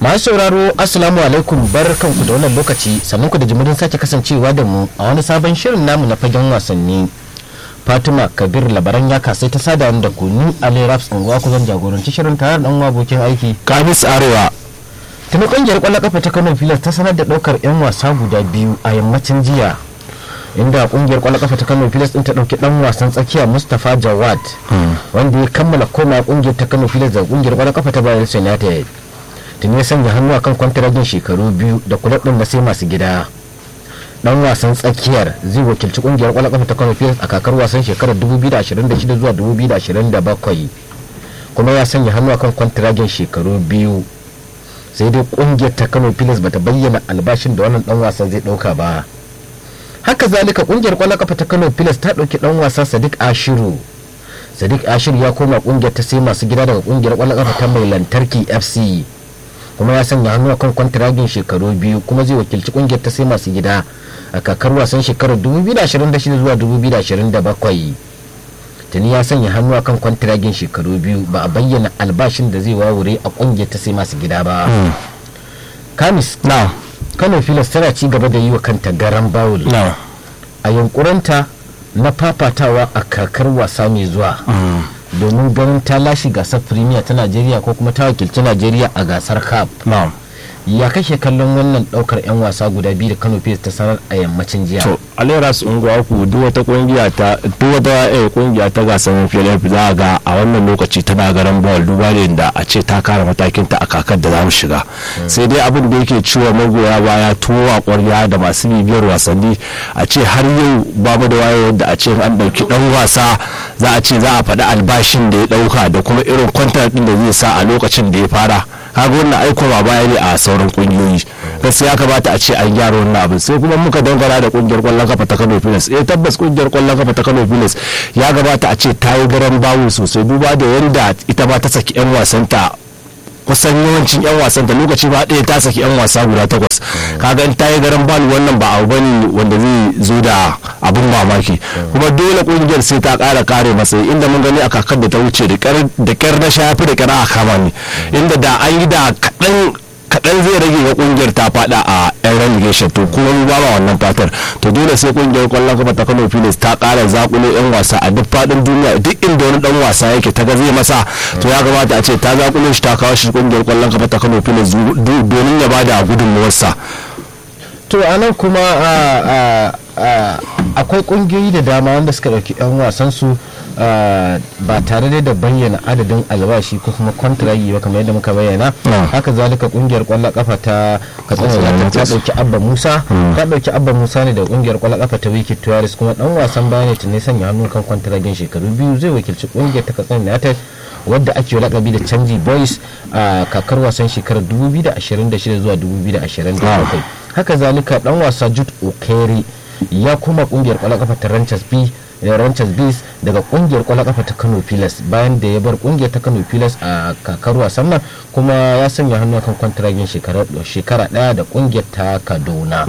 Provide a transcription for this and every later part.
masu sauraro assalamu alaikum barkanku da wannan lokaci sannan ku da jimirin sake kasancewa da mu a wani sabon shirin namu na fagen wasanni fatima kabir labaran ya kasai ta sada da ku ni ali raps unguwa ku zan jagoranci shirin tare da dan abokin aiki kamis arewa tuni kungiyar kwallon kafa ta kano filas ta sanar da daukar yan wasa guda biyu a yammacin jiya inda kungiyar kwallon kafa ta kano filas din ta dauki dan wasan tsakiya mustapha jawad wanda ya kammala koma kungiyar ta kano filas da kungiyar kwallon kafa ta bayan united tuni ya sanya hannu akan kwantaragin shekaru biyu da kulab din na sai masu gida dan wasan tsakiyar zai wakilci kungiyar kwallon kafa ta kano filas a kakar wasan shekarar 2026 zuwa 2027 kuma ya sanya hannu akan kwantaragin shekaru biyu sai dai kungiyar ta kano filas bata bayyana albashin da wannan dan wasan zai dauka ba haka zalika kungiyar kwallon kafa ta kano filas ta dauki dan wasa sadiq ashiru sadiq ashiru ya koma kungiyar ta sai masu gida daga kungiyar kwallon kafa ta mai lantarki fc kuma ya sanya hannu akan kwantiragin shekaru biyu kuma zai wakilci kungiyar ta sai masu gida a kakar wasan shekarar 2026 zuwa 2027 tuni ya sanya hannu akan kwantiragin shekaru biyu ba a bayyana albashin da zai wawure a kungiyar ta sai masu gida ba kamis na kano filas tana ci gaba da yi wa kanta garan bawul na a yunkuranta na fafatawa a kakar wasa mai zuwa domin ganin ta lashe gasar premier ta najeriya ko kuma ta wakilci najeriya a gasar cup na ya kashe kallon wannan daukar 'yan wasa guda biyu da kano filas ta sanar a yammacin jiya to aleras unguwa ku duk wata kungiya ta duk wata eh, kungiya ta gasar FLF za ga a wannan lokaci tana garan ball duba da da a ce ta kara matakin ta a kakar da za mu shiga sai dai abin da yake ciwo magoya baya tuwo a kwarya da masu bibiyar wasanni a ce har yau babu da wayewar da a ce an dauki dan wasa za a ce za a faɗi albashin da ya dauka da kuma irin kwantar din da zai sa a lokacin da ya fara kaga wannan aiko ba baya ne a sauran kungiyoyi gaskiya ya kamata a ce an gyara wannan abin sai kuma muka dangana da kungiyar kwallon kafa ta Kano Pilas eh tabbas kungiyar kwallon kafa ta Kano Pilas ya gabata a ce ta yi garan bawu sosai duba da yanda ita ba ta saki yan wasanta kusan yawancin yan wasan da lokaci ba ɗaya ta saki yan wasa guda takwas kaga in ta yi garan balu wannan ba abu bane wanda zai zo da abun mamaki kuma dole kungiyar sai ta ƙara kare matsayi inda mun gani a kakar da ta wuce da kyar na shafi da kyar a kama ne inda da an yi da kaɗan kaɗan zai rage ga kungiyar ta fada a yan relegation to kuma mu ba ma wannan fatar to dole sai kungiyar kwallon kafa ta Kano Pilas ta ƙara zakulo yan wasa a duk fadin duniya duk inda wani dan wasa yake ta ga zai masa to ya kamata a ce ta zakulo shi ta kawo shi kungiyar kwallon kafa ta Kano Pilas domin ya bada gudunmuwarsa to a nan kuma akwai kungiyoyi da dama wanda suka ɗauki 'yan wasan su ba tare da bayyana adadin albashi ko kuma kwantiragi ba kamar yadda muka bayyana haka zalika kungiyar kwallon kafa ta katsina ta dauki abba musa ta dauki abba musa ne da kungiyar kwallon kafa ta wiki tuwaris kuma dan wasan baya ne tunai sanya hannu kan kwantiragin shekaru biyu zai wakilci kungiyar ta katsina united wadda ake lakabi da canji boys a kakar wasan shekarar 2026 zuwa 2027 haka zalika dan wasa jude okere ya kuma kungiyar kwallon kafa ta ranchers b ranchers bees daga kungiyar kwallon kafa ta kano pilas bayan da ya bar kungiyar ta kano pilas a kakar wasan nan kuma ya sanya hannu kan kwantiragin shekara daya da kungiyar ta kaduna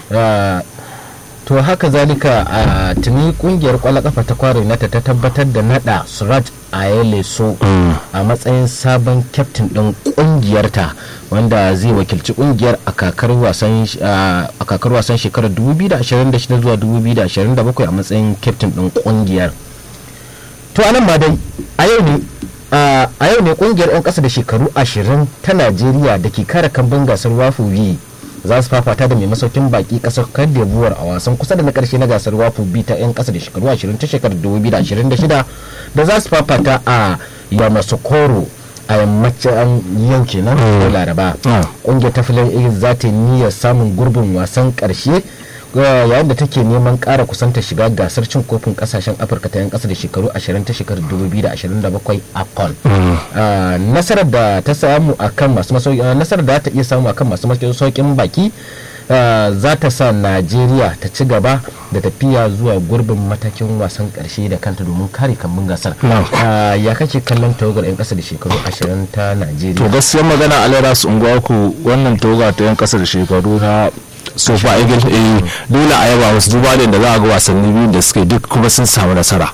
to haka zalika a tuni kungiyar kwallon kafa ta kware nata ta tabbatar da nada suraj ayeleso a matsayin sabon kyaftin din kungiyarta wanda zai wakilci kungiyar a kakar wasan shekarar 2026 zuwa 2027 a matsayin kyaftin din kungiyar to anan ba dai a yau ne a yau ne kungiyar 'yan kasa da shekaru 20 ta najeriya da ke kare kambun gasar wafu za su fafata da mai masaukin baki kasar Cote d'Ivoire a wasan kusa da na karshe na gasar wafu bi ta 'yan kasa da shekaru 20 ta shekarar 2026 da za su fafata a yamasokoro a yammacin yau kenan ko laraba kungiyar ta filin igis za ta yi niyyar samun gurbin wasan karshe yayin da take neman kara kusanta shiga gasar cin kofin kasashen afirka ta yan kasa da shekaru 20 ta shekarar 2027 afcon nasarar da ta samu akan masu masauki nasarar da ta iya samu akan masu masaukin baki za ta sa najeriya ta ci gaba da tafiya zuwa gurbin matakin wasan karshe da kanta domin kare kambun gasar ya kake kallon tawagar 'yan kasa da shekaru 20 ta najeriya to gaskiyar magana alera su unguwa ku wannan tawaga ta 'yan kasa da shekaru na sofa eagle eh dole a yaba wasu duba da za a ga wasanni biyu da suke duk kuma sun samu nasara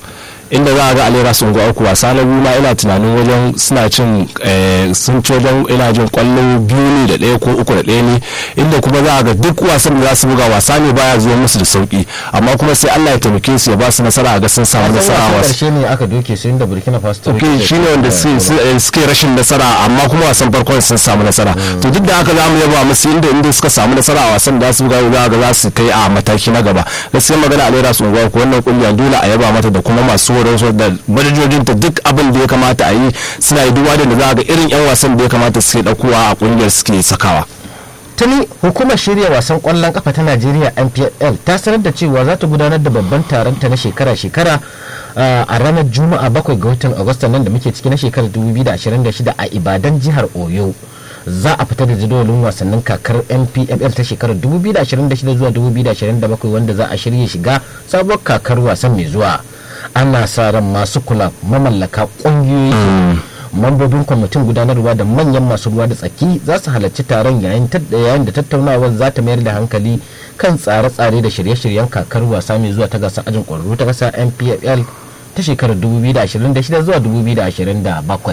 inda za a ga alera sun ga uku wasa na biyu ma ina tunanin wajen suna cin sun ci wajen ina jin kwallo biyu ne da ɗaya ko uku da ɗaya ne inda kuma za a ga duk wasan da za su buga wasa ne baya zuwa musu da sauki amma kuma sai Allah ya taimake su ya ba su nasara a ga sun samu nasara a wasu karshe ne aka doke su inda Burkina Faso ta ok shine wanda suke rashin nasara amma kuma wasan farkon sun samu nasara to duk da haka za mu yaba musu inda inda suka samu nasara a wasan da su buga za ga za su kai a mataki na gaba gaskiya magana a lera su unguwa ko wannan kungiya dole a yaba mata da kuma masu horon su da madajojin ta duk abin da ya kamata a yi suna yi duba da za ga irin yan wasan da ya kamata suke daukowa a kungiyar suke sakawa tuni hukumar shirya wasan kwallon kafa ta najeriya npl ta sanar da cewa za ta gudanar da babban taron ta na shekara-shekara a ranar juma'a bakwai ga watan agusta nan da muke ciki na shekarar 2026 a ibadan jihar oyo za a fita da jadawalin wasannin kakar npfl ta shekarar 2026 zuwa 2027 wanda za a shirya shiga sabuwar kakar wasan mai zuwa ana sa ran masu kula mamallaka ƙungiyoyi mambobin kwamitin gudanarwa da manyan masu ruwa da tsaki za su halarci taron yayin da tattaunawar za ta mayar da hankali kan tsare-tsare da shirye-shiryen kakar wasa mai zuwa ta gasar ajin ƙwararru ta ƙasa npfl ta shekarar 2026 zuwa 2027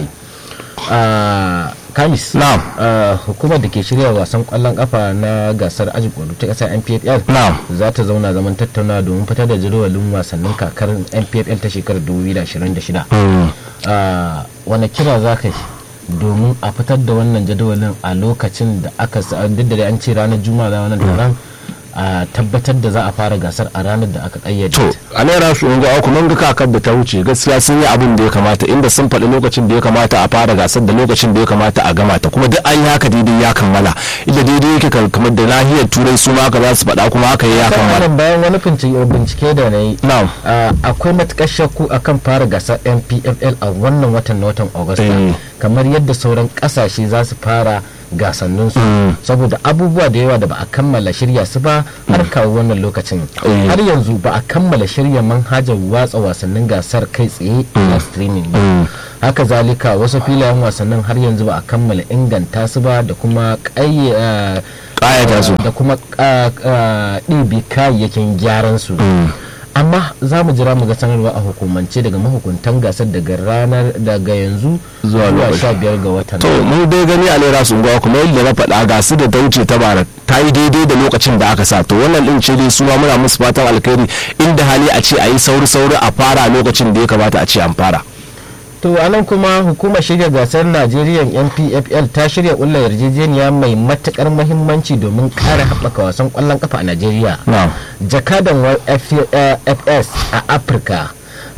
kamis na'am hukumar da ke shirya wasan kwallon kafa na gasar ajin ƙwararru ta ƙasa npfl na'am za ta zauna zaman tattauna domin fitar da jadawalin wasannin kakar npfl ta shekarar 2026 wani kira za ka yi domin a fitar da wannan jadawalin a lokacin da aka duk da an ce ranar juma'a da wannan taron a tabbatar da za a fara gasar a ranar da aka kayyade to a naira su unga aku mun ga kakar da ta wuce gaskiya sun yi abin da ya kamata inda sun faɗi lokacin da ya kamata a fara gasar da lokacin da ya kamata a gama ta kuma duk an yi haka daidai ya kammala inda daidai yake kamar da nahiyar turai su ma haka za su faɗa kuma haka ya kammala bayan wani bincike da na yi na'am akwai matukar shakku akan fara gasar npfl a wannan watan na watan agusta kamar yadda sauran kasashe za su fara gasannin su saboda abubuwa da yawa da ba a kammala shirya su ba har kawo wannan lokacin har yanzu ba a kammala shirya manhajar watsa wasannin gasar kai tsaye na streaming ba haka zalika wasu filayen wasannin har yanzu ba a kammala inganta su ba da kuma ƙayyata su da kuma ɗibi kayayyakin gyaran su amma za mu jira mu ga sanarwa a hukumance daga mahukuntan gasar daga ranar daga yanzu zuwa sha biyar ga watan to mu dai gani a lera sun gawa kuma yadda na faɗa gasu da ta wuce ta bara ta yi daidai da lokacin da aka sa to wannan din ce dai suma muna musu fatan alkhairi inda hali a ce a yi sauri sauri a fara lokacin da ya kamata a ce an fara to a nan kuma hukumar shirya gasar najeriya npfl ta shirya ƙulla yarjejeniya mai matukar mahimmanci domin ƙara haɓaka wasan ƙwallon kafa a najeriya jakadan fs a afirka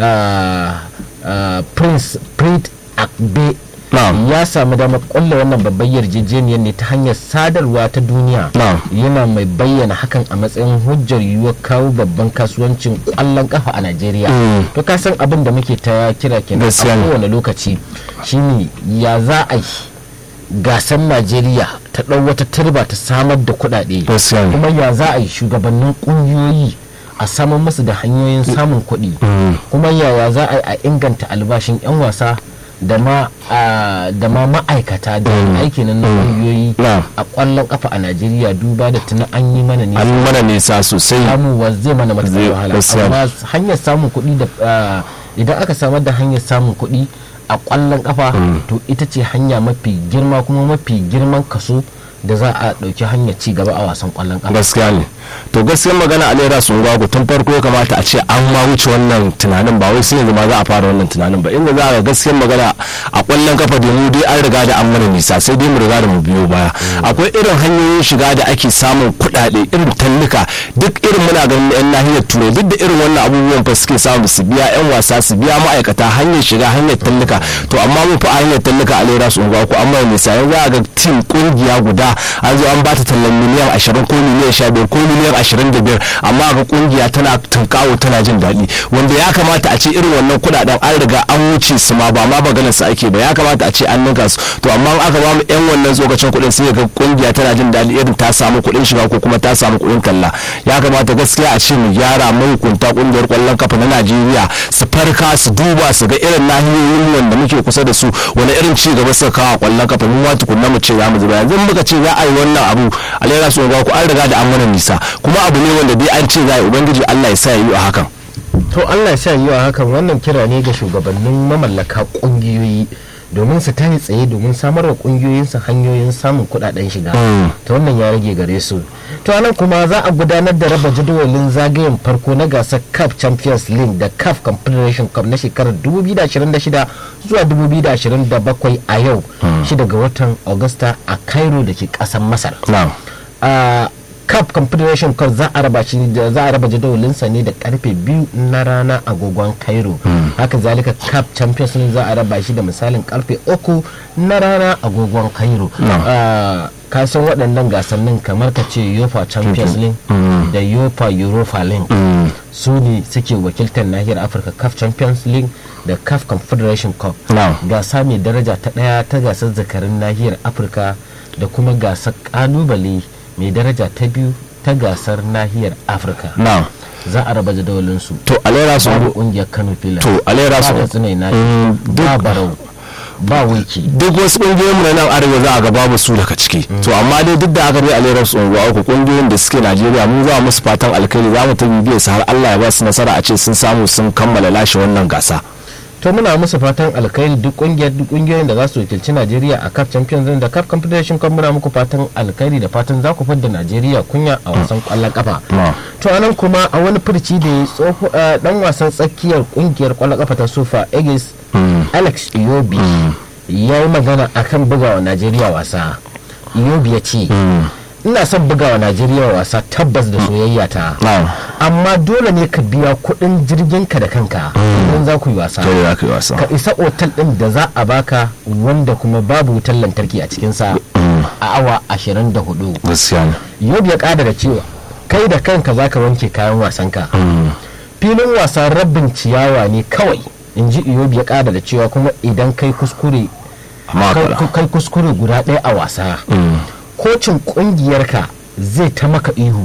prince prince akbe ya samu damar ƙulla wannan babbar yarjejeniyar ne ta hanyar sadarwa ta duniya yana mai bayyana hakan a matsayin hujjar yiwuwar kawo babban kasuwancin ƙwallon kafa a najeriya to ka san abin da muke ta kira kenan a kowane lokaci shine ya za a yi gasar najeriya ta ɗau wata turba ta samar da kuɗaɗe kuma ya za a yi shugabannin ƙungiyoyi a samun musu da hanyoyin samun kuɗi kuma yaya za a yi a inganta albashin 'yan wasa da ma da ma ma'aikata da aiki na kungiyoyi a kwallon kafa a Najeriya duba da tuna an yi mana nisa an yi mana nisa sosai samuwa zai mana matuƙar wahala amma hanyar samun kuɗi da idan aka samar da hanyar samun kuɗi a kwallon kafa to ita ce hanya mafi girma kuma mafi girman kaso da za a ɗauki hanyar ci gaba a wasan kwallon kafa gaskiya ne to gaskiyar magana a lera sun gwagu tun farko ya kamata a ce an ma wuce wannan tunanin ba wai sai yanzu ma za a fara wannan tunanin ba inda za a gaskiyar magana a kwallon kafa da mu dai an riga da an mana nisa sai dai mu riga da mu biyo baya akwai irin hanyoyin shiga da ake samun kuɗaɗe irin tallika duk irin muna ganin yan nahiyar turai duk da irin wannan abubuwan fa suke samu su biya yan wasa su biya ma'aikata hanyar shiga hanyar tallika to amma mun fa a hanyar tallika a lera sun gwagu an mana nisa yanzu za a ga tim kungiya guda an zo an bata tallan miliyan ashirin ko miliyan sha biyar ko miliyan ashirin da biyar amma ga kungiya tana tunkawo tana jin daɗi wanda ya kamata a ce irin wannan kuɗaɗen an riga an wuce su ma ba ma maganar su ake ba ya kamata a ce an ninka su to amma aka ba mu yan wannan tsokacin kuɗin sai ga kungiya tana jin daɗi irin ta samu kuɗin shiga ko kuma ta samu kuɗin talla ya kamata gaskiya a ce mu gyara mahukunta kungiyar ƙwallon kafa na Najeriya su farka su duba su ga irin nahiyoyin wanda muke kusa da su wani irin ci gaba suka kawo ƙwallon kafa mun ma tukunna mu ce za mu zuba yanzu muka ce za a yi wannan abu a lera su ga ku an riga da an mana nisa kuma abu ne wanda dai an ce za a yi ubangiji Allah ya sa yi a hakan to allah sha yi wa hakan wannan kira ne ga shugabannin mamallaka kungiyoyi domin su tayi tsaye domin samar wa kungiyoyinsu hanyoyin samun kudaden shiga ta wannan ya rage gare su to anan kuma za a gudanar da raba jadawalin zagayen farko na gasar cup champions league da cup confederation cup na shekarar 2026 zuwa 2027 a yau shida ga watan augusta a cairo da ke kasar masar a cup confederation cup za a raba shi za a raba jadawalinsa ne da karfe biyu na rana agogon cairo haka zalika cup champions league za a raba shi da misalin karfe uku na rana agogon cairo ka san waɗannan gasannin kamar ka ce yofa champions league da yofa europa league su ne suke wakiltar nahiyar afirka cup champions league da cup confederation cup gasa mai daraja ta ɗaya ta gasar zakarin nahiyar afirka da kuma gasar kalubale mai daraja ta biyu ta gasar nahiyar afirka za a raba jadawalinsu to alera su babu kungiyar kano filan to alera su ba tsinai na ba barau ba wiki duk wasu kungiyoyin mu na nan arewa za a ga babu su daga ciki to amma dai duk da aka dai alera su unguwa uku kungiyoyin da suke najeriya mun za musu fatan alkhairi za mu ta bibiye su har allah ya ba su nasara a ce sun samu sun kammala lashe wannan gasa to muna musu fatan alkhairi duk kungiyar duk kungiyoyin da za su wakilci Najeriya a CAF Champions da CAF Confederation Cup muna muku fatan alkhairi da fatan za ku fadda Najeriya kunya a wasan kwallon kafa to anan kuma a wani furci da ya tsoho dan wasan tsakiyar kungiyar kwallon kafa ta Sofa Egis Alex Iyobi ya yi magana akan bugawa Najeriya wasa Iyobi ya ce ina son bugawa najeriya wasa tabbas da soyayya ta amma dole ne ka biya kudin jirgin ka da kanka idan za ku yi wasa ka isa otal din da za a baka wanda kuma babu wutar lantarki a cikinsa a awa 24 yau ya kada da cewa kai da kanka za ka wanke kayan wasanka filin wasa rabin ciyawa ne kawai in ji iyobi ya kada da cewa kuma idan kai kuskure kai kuskure guda ɗaya a wasa kocin kungiyarka zai ta maka ihu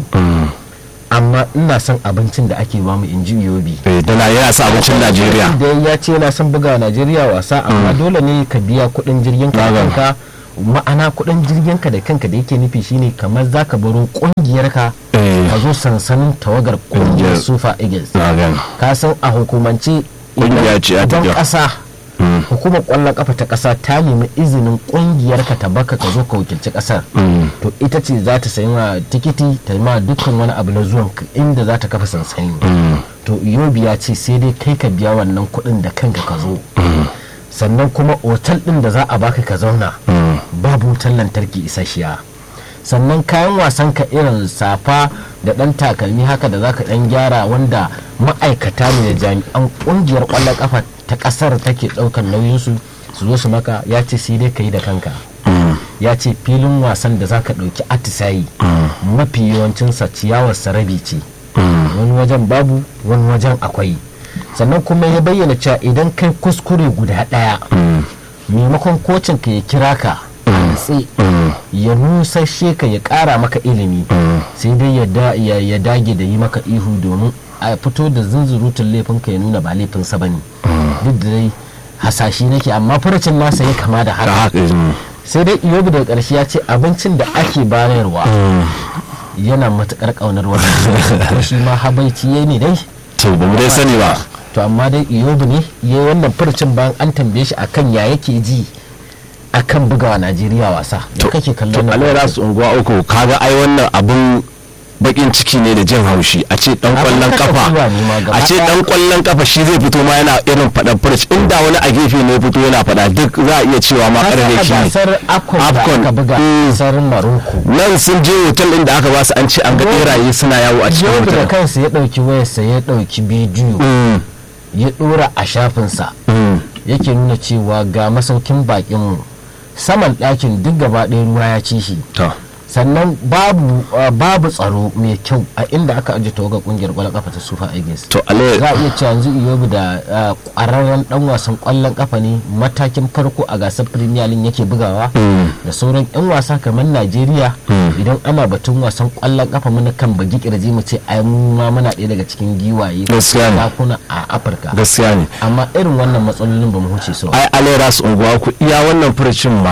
amma ina son abincin da ake bamu in ji yobi dana yana sa abincin najeriya da ya ce yana son buga najeriya wasa amma dole ne ka biya kudin jirgin ka da kanka ma'ana kudin jirgin ka da kanka da yake nufi shine kamar zaka baro kungiyarka ka zo sansanin tawagar kungiyar sufa eagles ka san a hukumance idan kasa hukumar kwallon kafa ta kasa ta nemi izinin kungiyar ka ta baka ka zo ka wakilci kasar to ita ce za ta sayi ma tikiti ta ma dukkan wani abu na zuwan inda za ta kafa sansani to yobi ya ce sai dai kai ka biya wannan kuɗin da kanka ka zo sannan kuma otal ɗin da za a baka ka zauna babu wutar lantarki isasshiya sannan kayan wasan ka irin safa da ɗan takalmi haka da zaka ɗan gyara wanda ma'aikata ne da jami'an ƙungiyar ƙwallon kafa ta kasar take daukan nauyinsu su zo su maka ya ce sai dai ka yi da kanka ya ce filin wasan da zaka dauki atisayi mafi yawancinsa ciyawar sarabi ce wani wajen babu wani wajen akwai sannan kuma ya bayyana cewa idan kai kuskure guda daya maimakon kocin ka ya kira ka natse ya nusashe ka ya kara maka ilimi sai dai ya dage da yi maka ihu domin a fito da zunzurutun laifin ka ya nuna ba laifinsa ba ne duk da dai hasashi nake amma furucin nasa ya kama da haka sai dai iyobi daga ƙarshe ya ce abincin da ake bayarwa yana matuƙar ƙaunar wannan shi ma habaici ya ne dai to ba mu dai sani ba to amma dai iyobi ne ya yi wannan furucin bayan an tambaye shi akan ya yake ji akan bugawa najeriya wasa da kake kallon to alaira su unguwa uku kaga ai wannan abun bakin ciki ne da jin haushi a ce dan kwallon kafa a ce dan kwallon kafa shi zai fito ma yana irin faɗan furci inda wani a gefe ne fito yana faɗa duk za a iya cewa ma karfe shi ne afcon da buga kasar maroko nan sun je hotel din da aka ba su an ce an ga beraye suna yawo a cikin hotel da kansa ya dauki wayarsa ya dauki bidiyo ya dora a shafinsa yake nuna cewa ga masaukin bakin saman ɗakin duk gaba ɗaya ruwa ya ci shi sannan babu uh, babu tsaro mai kyau a inda aka ajiye tawagar kungiyar kwallon kafa ta sufa eagles to ale za a iya cewa yanzu iyobu da kwararren dan wasan kwallon kafa ne matakin farko a gasar premier league yake bugawa da sauran yan wasa kamar najeriya idan ana batun wasan kwallon kafa muna kan bagi kirji mu ce ai mu ma muna ɗaya daga cikin giwaye kuna a afirka gaskiya ne amma irin wannan matsalolin ba mu huce su ai ale ras unguwa ku iya wannan furucin ma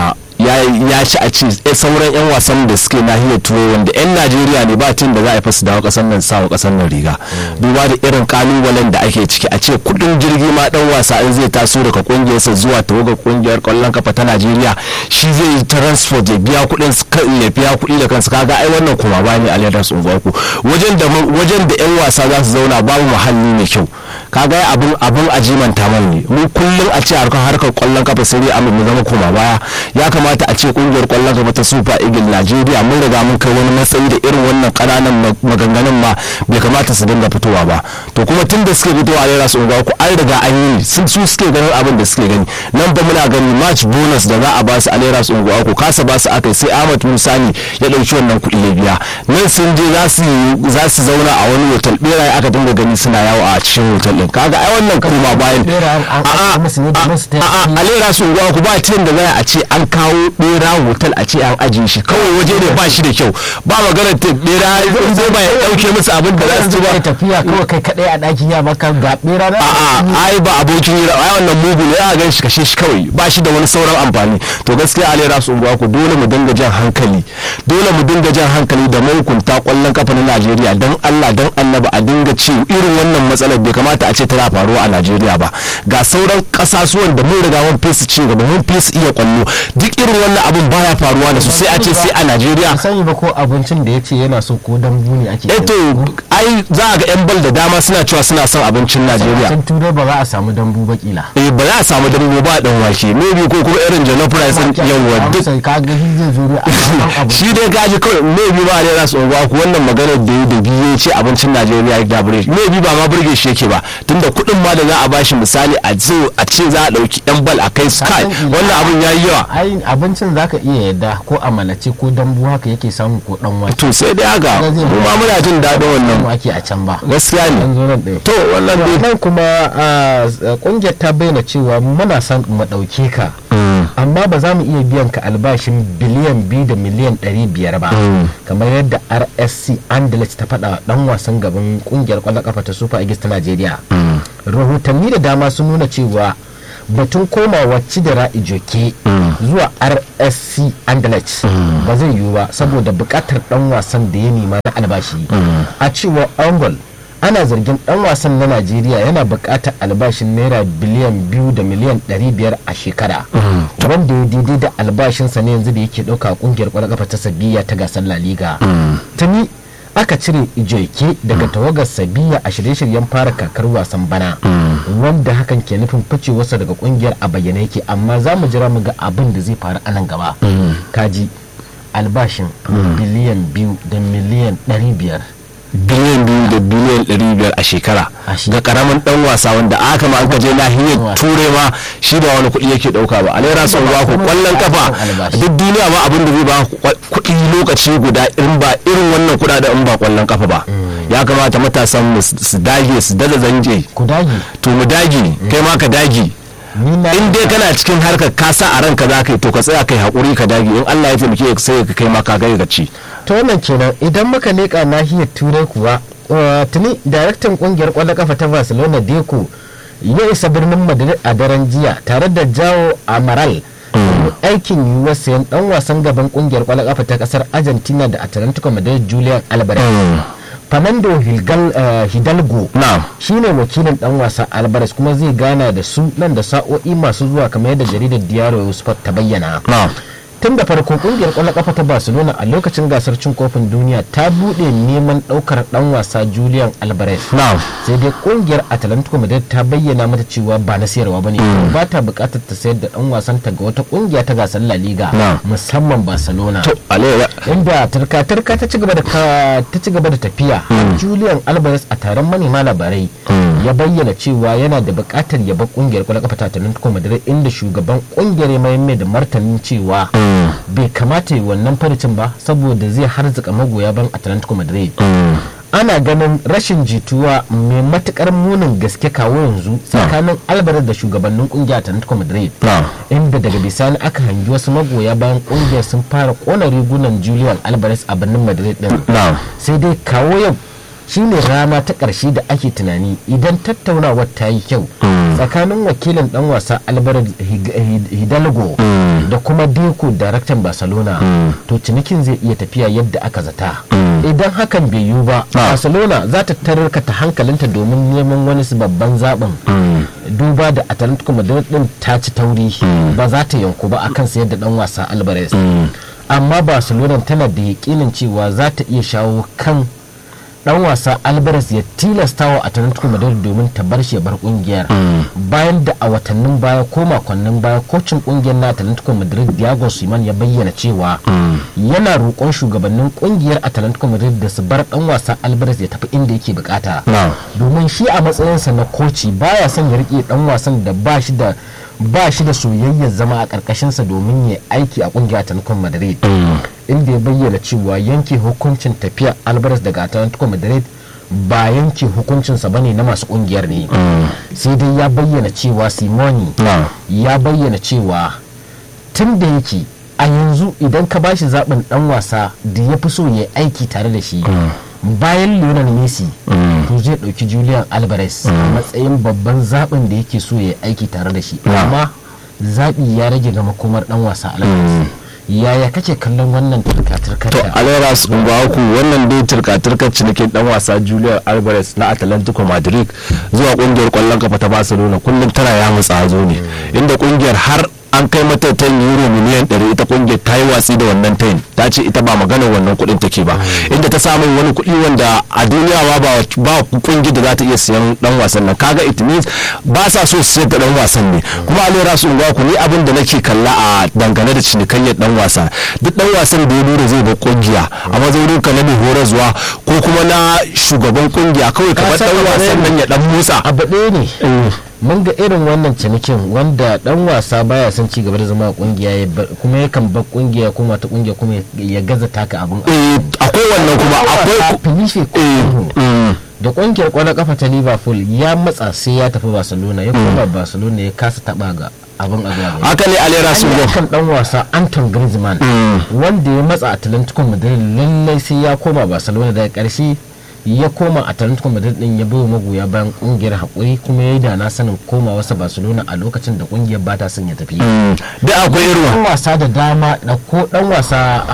ya ci a ce sauran 'yan wasan da suke nahiyar turai wanda 'yan najeriya ne ba tun da za a yi fasu dawo kasan nan sawa kasan nan riga duba da irin kalubalen da ake ciki a ce kudin jirgi ma dan wasa in zai taso daga kungiyarsa zuwa tawagar kungiyar kwallon kafa ta najeriya shi zai yi transport ya biya kudin ya biya kudi da kansa kaga ai wannan kuma ba ne aliyar su unguwarku wajen da wajen da 'yan wasa za su zauna babu muhalli mai kyau kaga abun abun ajimanta man ne mu kullum a ce harkar harkar kwallon kafa sai dai mu zama koma baya ya kamata a ce kungiyar kwallon kafa ta super eagle najeriya mun riga mun kai wani matsayi da irin wannan kananan maganganun ma bai kamata su dinga fitowa ba to kuma tun da suke fitowa a rera su unguwa ku an riga an yi sun su suke ganin abin da suke gani nan ba muna gani match bonus da za a ba su a rera su unguwa ku kasa ba su aka sai ahmad musani ya dauki wannan kuɗi ya biya nan sun je za su zauna a wani hotel beraye aka dinga gani suna yawo a cikin hotel din kaga ai wannan kuma bayan a lera su unguwa ku ba tiyan da za a ce an kawo bera hotel a ce an ajiye shi kawai waje ne ba shi da kyau ba maganar ta bera in zai ba ya dauke musu abin da za su ci ba tafiya kawai kai kadai a daki ya maka ga bera na a'a ai ba abokin hira ai wannan mugu ne ya gan shi kashe shi kawai ba shi da wani sauran amfani to gaskiya a lera su unguwa ku dole mu dinga jan hankali dole mu dinga jan hankali da mahukunta kwallon kafa na Najeriya dan Allah dan Annabi a dinga ci irin wannan matsalar bai kamata a ce tana faruwa a Najeriya ba ga sauran kasasuwan da mun riga mun fesa ci gaba mun fesa iya kwallo duk irin wannan abun baya faruwa da su sai a ce sai a Najeriya sani ba ko abincin da yace yana so ko dambu ne ake eh to ai za a ga yan bal da dama suna cewa suna son abincin Najeriya can turai ba za a samu dambu ba kila eh ba za a samu dambu ba dan wake maybe ko kuma irin jollof rice din yawa duk ka ga shi zai zo a shi dai gaji kawai maybe ba ne za su unguwa ku wannan maganar da yi da biye ce abincin Najeriya ya dabure maybe ba ma burge shi yake ba tunda kuɗin ma da za a bashi misali a zo a ce za a ɗauki yan bal a kai sky wannan abun ya yi yawa ai abincin zaka iya yadda ko a malace ko dambu haka yake samu ko dan wake to sai dai haka mu ma muna jin daɗin wannan ake a can ba gaskiya ne to wannan dai nan kuma kungiyar ta bayyana cewa muna son mu ɗauke ka amma ba za mu iya biyan ka albashin biliyan biyu da miliyan ɗari biyar ba kamar yadda rsc andalet ta faɗa dan wasan gaban kungiyar kwallon kafa ta super eagles ta najeriya rahotanni da dama sun nuna cewa batun komawa cidira ijoke zuwa rsc andalet ba zai yiwu ba saboda bukatar dan wasan da ya nema na albashi a cewa angol ana zargin dan wasan na najeriya yana bukatar albashin naira biliyan biyu da miliyan ɗari biyar a shekara wanda ya daidai da albashinsa ne yanzu da yake ɗauka kungiyar kwallon kafa ta sabiya ta gasar la liga tuni aka cire ijoike daga tawagar sabiya a shirye-shiryen fara kakar wasan bana wanda hakan ke nufin ficewarsa daga kungiyar a bayyane yake amma za mu jira mu ga abin da zai faru a nan gaba kaji albashin biliyan biyu da miliyan ɗari biyar biliyan biyu da biliyan ɗari biyar a shekara ga karamin dan wasa wanda aka ma an kaje nahiyar turai ma shi ba wani kuɗi yake ɗauka ba alera sun ba ku kwallon kafa duk duniya ma abin da zai ba kuɗi lokaci guda irin ba irin wannan kuɗaɗen in ba kwallon kafa ba ya kamata matasan mu su dage su dada zanje ku dage to mu dage kai ma ka dage in dai kana cikin harkar ka sa a ranka za ka yi to ka tsaya kai haƙuri ka dage in Allah ya taimake ka sai ka kai ma ka gaya ci to wannan kenan idan muka leƙa nahiyar turai kuwa tuni daraktan kungiyar kwallon kafa ta barcelona deco ya isa birnin madrid a daren jiya tare da jawo amaral aikin yiwuwar sayan dan wasan gaban kungiyar kwallon kafa ta kasar argentina da atlantico madrid julian alvarez fernando hidalgo shi ne wakilin dan wasa alvarez kuma zai gana da su nan da sa'o'i masu zuwa kamar yadda jaridar diario sport ta bayyana tun da farko kungiyar kwallon kafa ta barcelona a lokacin gasar cin kofin duniya ta bude neman daukar dan wasa julian alvarez sai dai kungiyar atlantico madrid ta bayyana mata cewa ba na sayarwa bane ba ta bukatar ta sayar da dan wasan ta ga wata kungiya ta gasar la liga musamman barcelona inda tarka tarka ta ci gaba da ta ci gaba da tafiya julian alvarez a taron manema labarai ya bayyana cewa yana da bukatar ya bar kungiyar kwallon kafa ta atlantico madrid inda shugaban kungiyar ya mai da martanin cewa bai kamata yi wannan farcin ba saboda zai harzuka magoya ban atlantico madrid ana ganin rashin jituwa mai matukar munin gaske kawo yanzu tsakanin alvarez da shugabannin kungiyar atlantico madrid inda daga bisani aka hangi wasu magoya bayan kungiyar sun fara kona rigunan julian alvarez a birnin madrid din sai dai kawo yau shine rana ta ƙarshe da ake tunani idan tattaunawar ta yi kyau tsakanin wakilin dan wasa albert hidalgo da kuma deco daraktan barcelona to cinikin zai iya tafiya yadda aka zata idan hakan bai yiwu ba barcelona za ta tarkata hankalinta domin neman wani babban zaɓin duba da atlantico madrid din ta ci tauri ba za ta yanku ba akan sayar da dan wasa alvarez amma barcelona tana da yakinin cewa za ta iya shawo kan dan wasa alvarez ya tilasta wa atlantico madrid domin ta bar shi bar kungiyar bayan da a watannin baya ko makonnin baya kocin kungiyar na atlantico madrid diego siman ya bayyana cewa yana roƙon shugabannin kungiyar atlantico madrid da su bar dan wasa alvarez ya tafi inda yake bukata domin shi a matsayinsa na koci baya son ya rike dan wasan da ba shi da ba shi da soyayyar zama a ƙarƙashinsa domin ya aiki a ƙungiyar Atletico Madrid inda ya bayyana cewa yanke hukuncin tafiya Alvarez daga Atletico Madrid ba yanke hukuncinsa bane na masu ƙungiyar ne sai dai ya bayyana cewa Simoni ya bayyana cewa tun da yake a yanzu idan ka bashi zaɓin ɗan wasa da ya fi so ya aiki tare da shi bayan Lionel Messi to zai ɗauki Julian Alvarez a matsayin babban zaɓin da yake so ya aiki tare da shi amma zaɓi ya rage ga makomar ɗan wasa Alvarez yaya kake kallon wannan turka-turkar to alera ku wannan dai turka-turkar cinikin dan wasa julian alvarez na atlantico madrid zuwa kungiyar kwallon kafa ta barcelona kullum tana ya mutsa zo ne inda kungiyar har an kai mata ta euro miliyan 100 ita kungiyar ta yi watsi da wannan tayin ta ce ita ba maganar wannan kuɗin take ba inda ta samu wani kuɗi wanda a duniya ba ba kungiyar da za ta iya siyan dan wasan nan kaga it means ba sa so su sayar da dan wasan ne kuma a lera su ku ni abin da nake kalla a dangane da cinikayyar dan wasa duk dan wasan da ya nuna zai bar kungiya a mazaunin ka na mai horarwa ko kuma na shugaban kungiya kawai kamar dan wasan nan ya dan musa abu ɗaya ne mun ga irin wannan cinikin wanda dan wasa baya son ci gaba da zama a kungiya kuma yakan bar kungiya kuma ta kungiya kuma ya gaza taka abun akwai wannan kuma akwai Felipe da kungiyar kwallon kafa ta Liverpool ya matsa sai ya tafi Barcelona ya koma Barcelona ya kasa taba ga abin a zuwa haka ne alera su kan dan wasa Anton Griezmann wanda ya matsa Atlantico Madrid lallai sai ya koma Barcelona daga karshe ya koma a Atletico Madrid din ya bayo magoya bayan kungiyar hakuri kuma ya yi da na sanin koma wasa Barcelona a lokacin da kungiyar ba ta son ya tafi. Da akwai irin dan wasa da dama da ko dan wasa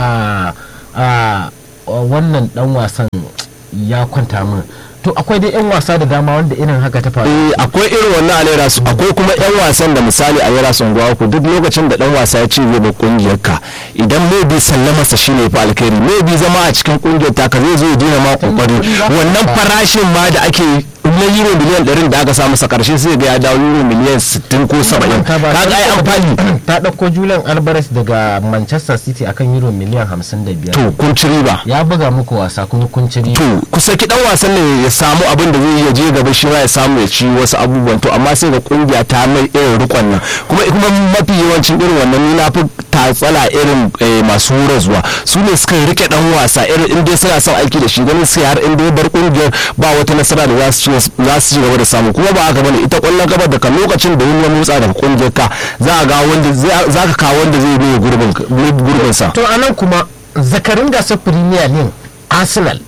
a wannan dan wasan ya kwanta min to akwai dai 'yan wasa da dama wanda irin haka ta faru eh akwai irin wannan alera su akwai kuma 'yan wasan da misali a yara sun ku duk lokacin da dan wasa ya ce zai bar kungiyar ka idan maybe sallama sa shine fa alkhairi maybe zama a cikin kungiyar ta ka zai zo ya dina ma kokari wannan farashin ma da ake na euro miliyan 100 da aka samu sa karshe sai ga ya dawo euro miliyan 60 ko 70 kaga ai amfani ta dauko Julian Alvarez daga Manchester City akan euro miliyan 55 to kun ci riba ya buga muku wasa kuma kun ci riba to ku saki dan wasan ne ya samu abin da zai iya je gaba shi ma ya samu ya ci wasu abubuwan to amma sai ga kungiya ta mai irin rikon nan kuma kuma mafi yawancin irin wannan ni na fi tatsala irin masu zuwa su ne suka rike dan wasa irin in dai suna son aiki da shi ganin sai har in dai bar kungiyar ba wata nasara da za su ci gaba da samu kuma ba haka bane ita kwallon gaba daga lokacin da wani ya motsa daga kungiyar ka za ga wanda za ka kawo wanda zai biyo gurbin gurbin sa to anan kuma zakarin gasar premier league arsenal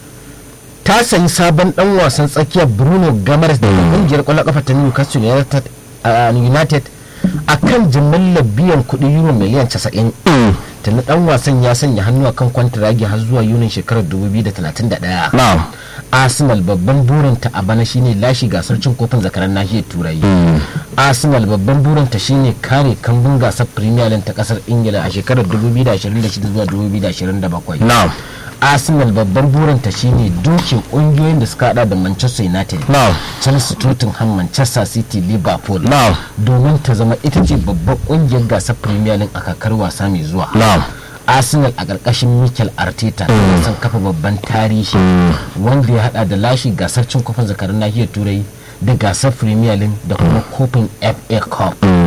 ta sayi sabon dan wasan tsakiyar bruno gamars da kungiyar kwallon kafa ta newcastle united a kan jimillar biyan kuɗi euro miliyan 90 tuni dan wasan ya sanya hannu a kan kwantiragi har zuwa yunin shekarar 2031 arsenal babban burinta a bana shine lashe gasar cin kofin zakaran nahiyar turai arsenal babban burinta shine kare kambun gasar premier league ta kasar ingila a shekarar 2026 zuwa 2027 arsenal babban burinta shine duke kungiyoyin da suka hada da manchester united chelsea tottenham manchester city liverpool domin ta zama ita ce babban kungiyar gasar premier league a kakar wasa mai zuwa arsenal a ƙarƙashin mikel arteta tana son kafa babban tarihi wanda ya hada da lashe gasar cin kofin zakarun nahiyar turai da gasar premier league da kuma kofin fa cup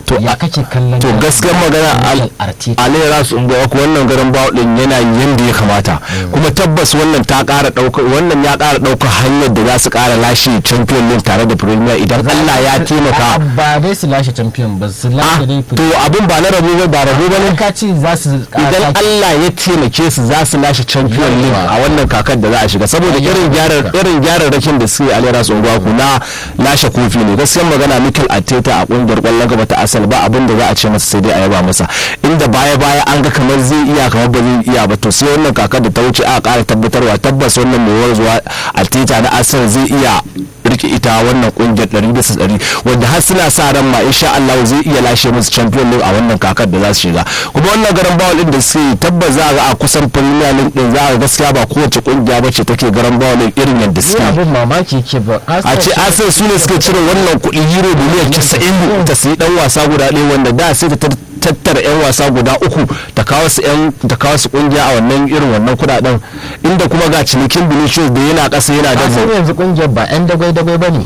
ya kake kallon to gaskiyar magana alayyara su unguwa ko wannan garin bawo din yana yanda ya kamata kuma tabbas wannan ta kara daukar wannan ya kara daukar hanyar da za su kara lashe champion league tare da premier idan Allah ya taimaka ba dai su lashe champion ba su lashe dai to abin ba na rabu ba ba rabu ba ne ka ce za su idan Allah ya taimake su za su lashe champion league a wannan kakar da za a shiga saboda irin gyarar irin gyararrakin da suke alayyara su unguwa ku na lashe kofi ne gaskiyar magana Mikel Arteta a kungiyar kwallon gaba ta asal ba abin da za a ce masa sai dai a yaba masa inda baya baya an ga kamar zai iya kamar ba zai iya ba to sai wannan kakar da ta wuce a ƙara tabbatarwa tabbas wannan mai warzuwa Arteta na asal zai iya rike ita wannan kungiyar 100 wanda har suna sa ran ma insha Allah zai iya lashe musu champion league a wannan kakar da za su shiga kuma wannan garan bawal din da suke tabbas za ga a kusan premier league din za ga gaskiya ba kowace kungiya bace take garan bawal irin yadda suke abin mamaki ke ba a ce Arsenal su ne suke cire wannan kuɗi euro miliyan 90 ta sayi dan wasa guda ɗaya wanda da sai ta tattara 'yan wasa guda uku ta kawo su 'yan ta kawo su kungiya a wannan irin wannan kudaden inda kuma ga cinikin Vinicius da yana ƙasa yana da sai yanzu kungiyar ba 'yan dagwai dagwai bane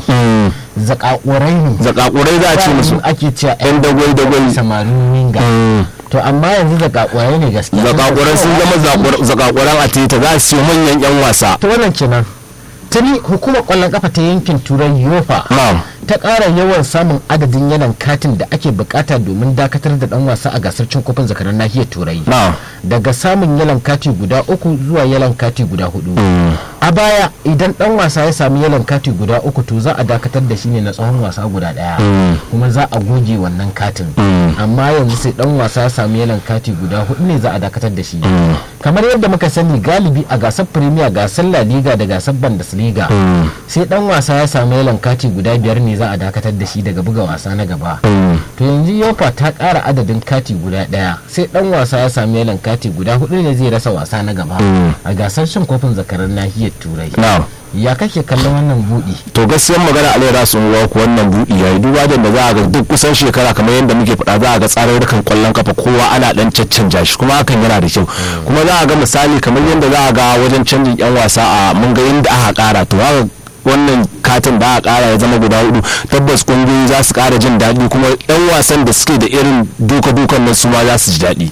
zakakurai ne zakakurai za a ce musu ake cewa 'yan dagwai dagwai samarin winga to amma yanzu zakakurai ne gaskiya zakakurai sun zama zakakuran a tita za su yi manyan 'yan wasa to wannan kenan tuni hukumar kwallon kafa ta yankin turai yofa ta ƙara yawan samun adadin yanan katin da ake bukata domin dakatar da dan wasa a gasar cin kofin zakarar nahiyar turai daga samun yalan kati guda uku zuwa yalan kati guda hudu a baya idan dan wasa ya sami yalan kati guda uku to za a dakatar da shi ne na tsawon wasa guda daya kuma za a goge wannan katin amma yanzu sai dan wasa ya sami yalan kati guda hudu ne za a dakatar da shi kamar yadda muka sani galibi a gasar premier gasar la liga da gasar bundesliga sai dan wasa ya sami yalan kati guda biyar ne za a dakatar da shi daga buga wasa na gaba to yanzu yofa ta kara adadin kati guda daya sai dan wasa ya sami yalan kati guda hudu ne zai rasa wasa na gaba a gasar cin kofin zakarar nahiyar turai ya kake kallon wannan budi to gaskiyar magana alaira sun ruwa ku wannan budi yayi duba da za a ga duk kusan shekara kamar yadda muke faɗa za a ga tsarurrukan kwallon kafa kowa ana dan caccanja shi kuma hakan yana da kyau kuma za a ga misali kamar yadda za a ga wajen canjin yan wasa a mun ga yadda aka kara to haka wannan katin da aka kara ya zama guda hudu tabbas kungiyoyi za su kara jin daɗi kuma yan wasan da suke da irin duka-dukan nan su ma za su ji daɗi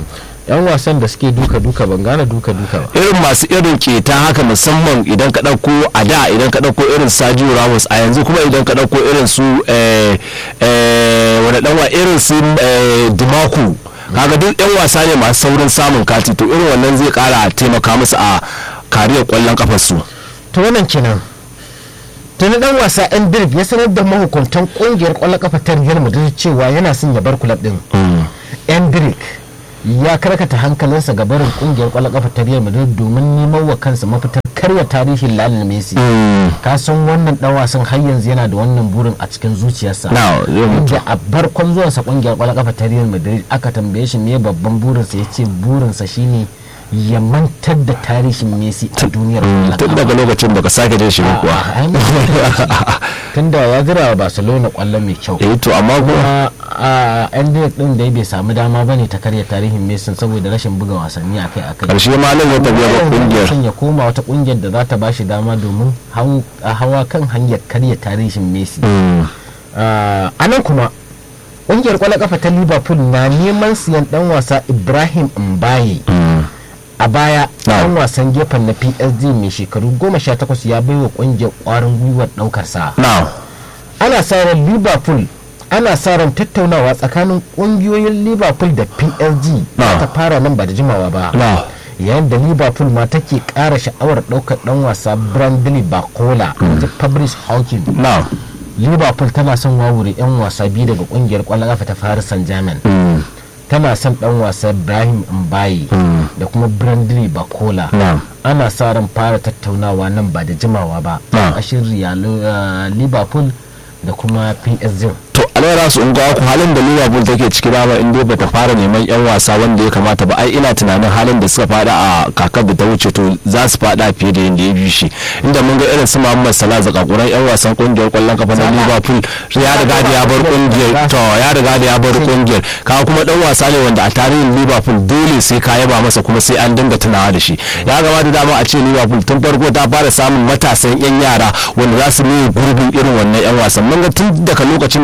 yan wasan da suke duka-duka ban gane duka-duka ba irin masu irin keta haka musamman idan ka ɗauko a da idan ka ɗauko irin Sergio Ramos a yanzu kuma idan ka ɗauko irin su wani ɗanwa irin su Dimaku kaga duk yan wasa ne masu saurin samun kati to irin wannan zai kara taimaka musu a kariyar kwallon kafar su to wannan kenan tuni dan wasa yan birg ya sanar da mahukuntan kungiyar kwallon kafa ta Real Madrid cewa yana son ya bar kulab din yan birg ya karkata hankalinsa ga barin kungiyar kwallon kafa ta Real Madrid domin neman wa kansa mafitar karya tarihin Lionel Messi ka san wannan dan wasan har yanzu yana da wannan burin a cikin zuciyarsa inda a barkon zuwansa kungiyar kwallon kafa ta Real Madrid aka tambaye shi me babban burinsa yace burinsa shine ya mantar da tarihin Messi a duniyar tun daga lokacin baka sake jin shi kuwa tun da ya jira wa Barcelona kwallo mai kyau eh to amma kuma a yan din da bai samu dama bane ta karya tarihin Messi saboda rashin buga wasanni akai akai karshe ma nan ya tafiya ga kungiyar ya koma wata kungiyar da za ta bashi dama domin hawa kan hanyar karya tarihin Messi a nan kuma kungiyar kwallon kafa ta Liverpool na neman siyan dan wasa Ibrahim Mbaye a baya ɗan wasan gefen na psg mai shekaru goma sha takwas ya baiwa ƙungiyar ƙwarin gwiwar ɗaukar sa ana sa ran liverpool ana sa ran tattaunawa tsakanin ƙungiyoyin liverpool da psg ta fara nan ba da jimawa ba yayin da liverpool ma take ƙara sha'awar ɗaukar ɗan wasa brandley bakola da fabrice hawking liverpool tana son wawure 'yan wasa biyu daga ƙungiyar ƙwallon ƙafa ta paris saint germain tana son dan wasa Ibrahim Mbaye da kuma Brandley Bakola ana sa ran fara tattaunawa nan ba da jimawa ba a shirya Liverpool da kuma PSG to alayyara su unguwa ku halin da liverpool take ciki dama in dai bata fara neman yan wasa wanda ya kamata ba ai ina tunanin halin da suka fada a kakar da ta wuce to za su fada fiye da yadda ya bi shi inda mun ga irin su muhammad salah zakakuran yan wasan kungiyar kwallon kafa na liverpool ya riga da ya bar kungiyar to ya riga da ya bar kungiyar ka kuma dan wasa ne wanda a tarihin liverpool dole sai ka yaba masa kuma sai an dinga tunawa da shi ya gabata dama a ce liverpool tun farko ta fara samun matasan yan yara wanda za su nuna gurbin irin wannan yan wasan mun ga tun daga lokacin da muhammad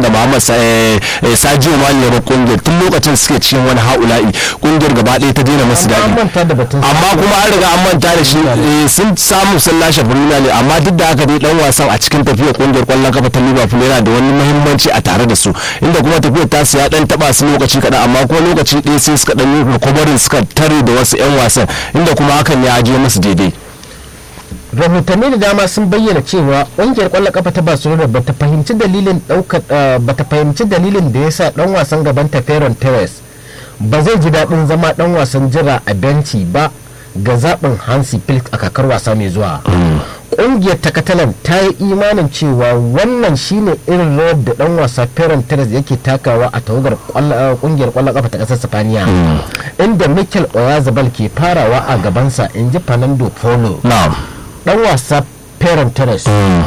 Sadio Mane ya kungiyar tun lokacin suke cikin wani haula'i kungiyar gaba ɗaya ta daina masu daɗi amma kuma an riga an manta da shi sun samu sun lashe Premier League amma duk da haka dai dan wasan a cikin tafiyar kungiyar kwallon kafa ta Liverpool yana da wani muhimmanci a tare da su inda kuma tafiyar ta ya dan taba su lokaci kaɗan amma kuma lokaci ɗaya sai suka dan yi recovery suka tare da wasu 'yan wasan inda kuma hakan ya je masu daidai rahotanni da dama sun bayyana cewa ƙungiyar ƙwallon kafa ta barcelona ba ta fahimci dalilin ɗaukar ba ta fahimci dalilin da ya sa ɗan wasan gaban ta ferran torres ba zai ji daɗin zama ɗan wasan jira a benci ba ga zaɓin hansi flick a kakar wasa mai zuwa ƙungiyar ta catalan ta yi imanin cewa wannan shine irin rawar da ɗan wasa ferran torres yake takawa a tawagar ƙungiyar ƙwallon kafa ta ƙasar sifaniya inda mikel oyazabal ke farawa a gabansa in ji fernando polo dan wasa Ferran Torres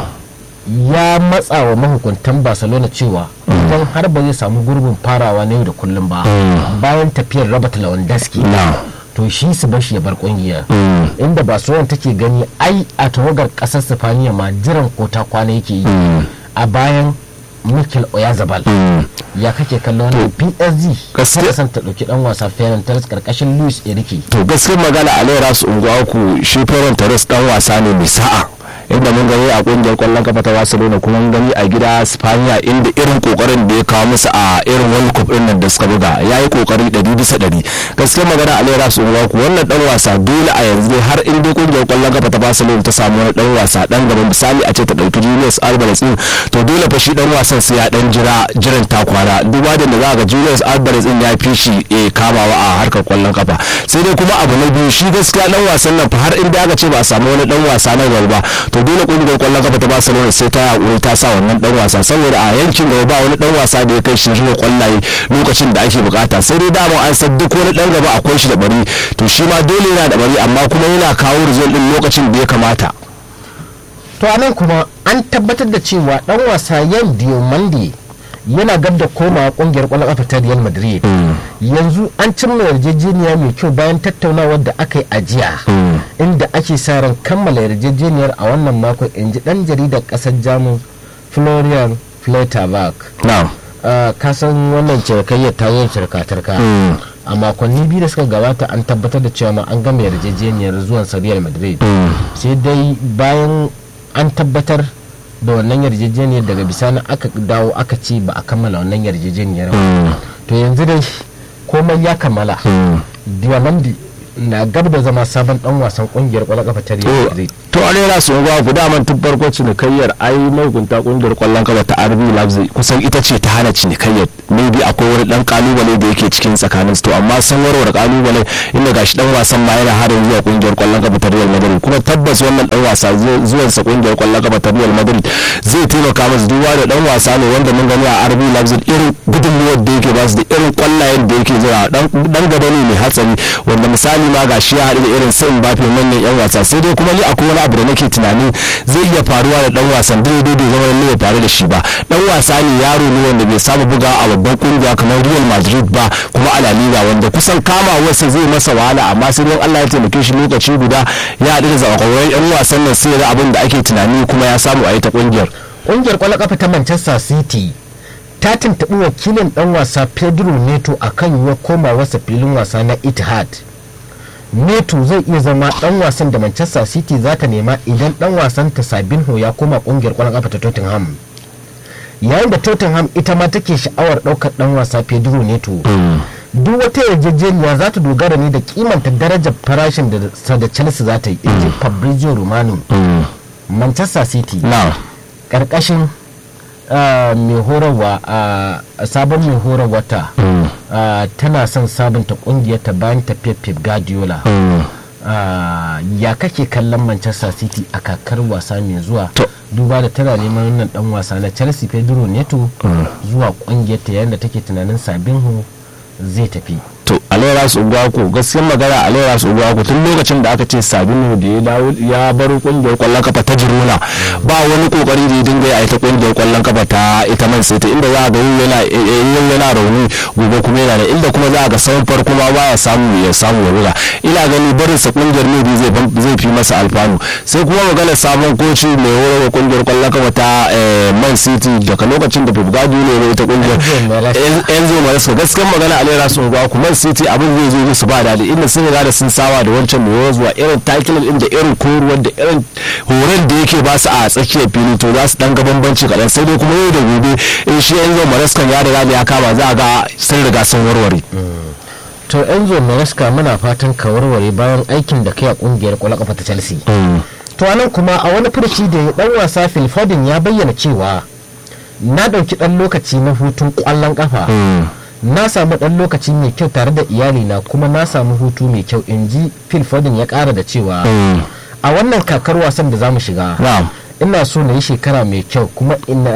ya matsa wa mahukuntan Barcelona cewa idan har ba zai samu gurbin farawa na yau da kullum ba bayan tafiyar Robert Lewandowski to shi su bashi ya bar kungiya inda Barcelona take gani ai a tawagar kasar Sifaniya ma jiran kota kwana yake yi a bayan Mikel Oyazabal ya kake kallon wannan PSG gaskiya san ta dauki dan wasa Ferran Torres karkashin Luis Enrique to gaskiyar magana a Lera su unguwa ku shi Ferran Torres dan wasa ne mai sa'a inda mun gani a kungiyar kwallon kafa ta Barcelona kuma mun gani a gida Spaniya inda irin kokarin da ya kawo musu a irin World Cup din nan da suka buga yayi kokari 100 bisa 100 gaskiyar magana a Lera su unguwa ku wannan dan wasa dole a yanzu har in dai kungiyar kwallon kafa ta Barcelona ta samu wani dan wasa dan gaban misali a ce ta dauki Julius Alvarez din to dole fa shi dan wasan sai ya dan jira jiran takwana duba da za ga Julius Alvarez din ya fi shi kamawa a harkar kwallon kafa sai dai kuma abu na biyu shi gaskiya dan wasan nan fa har in da aka ce ba a samu wani dan wasa na gaba to dole kungiyar kwallon kafa ta Barcelona sai ta hakuri ta sa wannan dan wasa saboda a yankin gaba ba wani dan wasa da ya kai shi shirya kwallaye lokacin da ake bukata sai dai dama an san duk wani dan gaba akwai shi da bari to shi ma dole yana da bari amma kuma yana kawo result din lokacin da ya kamata to anan kuma an tabbatar da cewa dan wasa yan Diomande yana gab da komawa kungiyar kwallon kafa ta Real Madrid yanzu an cimma yarjejeniya mai kyau bayan tattaunawar da aka yi a jiya inda ake sa ran kammala yarjejeniyar a wannan makon in ji dan jaridar kasar Jamus Florian Fletterberg ka san wannan cirkayyar ta yin cirka-cirka a makonni biyu da suka gabata an tabbatar da cewa ma an gama yarjejeniyar zuwan sa Real Madrid sai dai bayan an tabbatar da wannan yarjejeniyar daga bisani aka dawo aka ce ba a kammala wannan yarjejeniyar ba to yanzu dai komai ya kammala diamandi na gab da zama sabon dan wasan kungiyar kwallon kafa ta Real Madrid to a rera su ga ku daman tun farko cinikayyar ai mahukunta kungiyar kwallon kafa ta RB Leipzig kusan ita ce ta hana cinikayyar maybe akwai wani dan kalubale da yake cikin tsakanin su to amma san warware kalubale inda gashi dan wasan ma yana harin zuwa kungiyar kwallon kafa ta Real Madrid kuma tabbas wannan dan wasa zuwan sa kungiyar kwallon kafa ta Real Madrid zai taimaka masa duba da dan wasa ne wanda mun gani a RB Leipzig irin gudunmuwar da yake ba su da irin kwallayen da yake zuwa dan gaba ne mai hatsari wanda misali ma gashi ya haɗu da irin sai Mbappe manyan yan wasa sai dai kuma ni akwai wani abu da nake tunanin zai iya faruwa da dan wasan daidai bai zama ne ya faru da shi ba dan wasa ne yaro ne wanda bai saba buga a babban kungiya kamar Real Madrid ba kuma a La Liga wanda kusan kama wasa zai masa wahala amma sai dai Allah ya taimake shi lokaci guda ya haɗu da zakakurai yan wasan nan sai da abin da ake tunani kuma ya samu a yi ta kungiyar kungiyar kwallon kafa ta Manchester City ta tuntuɓi wakilin dan wasa Pedro Neto akan yiwuwar komawarsa filin wasa na Etihad neto zai iya zama dan wasan da manchester city za ta nema idan dan wasan ta sabinho ya koma kungiyar kwallon kafa ta tottenham yayin da tottenham ita ma take sha'awar daukar dan wasa pedro neto duk wata yarjejeniya za ta dogara ne da kimanta darajar farashin da da chelsea za ta yi inji fabrizio romano manchester city karkashin mai horarwa a sabon mai horarwa ta tana son sabunta kungiyar ta bayan tafiyar pep guardiola ya kake kallon manchester city a kakar wasa mai zuwa duba da tana neman wannan dan wasa na chelsea pedro neto zuwa kungiyar ta yayin da take tunanin sabinho zai tafi to alaira su ugwaku gaskiyar magana alaira su ugwaku tun lokacin da aka ce sabinu da ya dawo ya bar kungiyar kwallon kafa ta jiruna ba wani kokari da ya dinga yi a ita kungiyar kwallon kafa ta ita man sai inda za a ga yana yana rauni gobe kuma yana da inda kuma za a ga sauran farko ma baya samu ya samu ya buga ina gani barin sa kungiyar ne zai fi masa alfanu sai kuma magana sabon koci mai horar kungiyar kwallon kafa ta man city daga lokacin da pep guardiola ne ita kungiyar enzo maresca gaskiyar magana alaira su ugwaku man city abin zai zo musu ba daɗi inda sun riga da sun sawa da wancan mai zuwa irin takilin inda irin koruwar da irin horon da yake ba su a tsakiyar fili to za su dan ga bambanci kaɗan sai dai kuma yau da gobe in shi yanzu maraskan ya riga da ya kama za a ga sun riga sun warware. to enzo maresca muna fatan ka warware bayan aikin da kai a kungiyar kwallon kafa ta chelsea to anan kuma a wani furci da dan wasa phil foden ya bayyana cewa na ɗauki ɗan lokaci na hutun kwallon kafa na samu ɗan lokaci mai kyau tare da iyalina kuma na samu hutu mai kyau in ji phil foden ya ƙara da cewa a wannan kakar wasan da za mu shiga ina so na yi shekara mai kyau kuma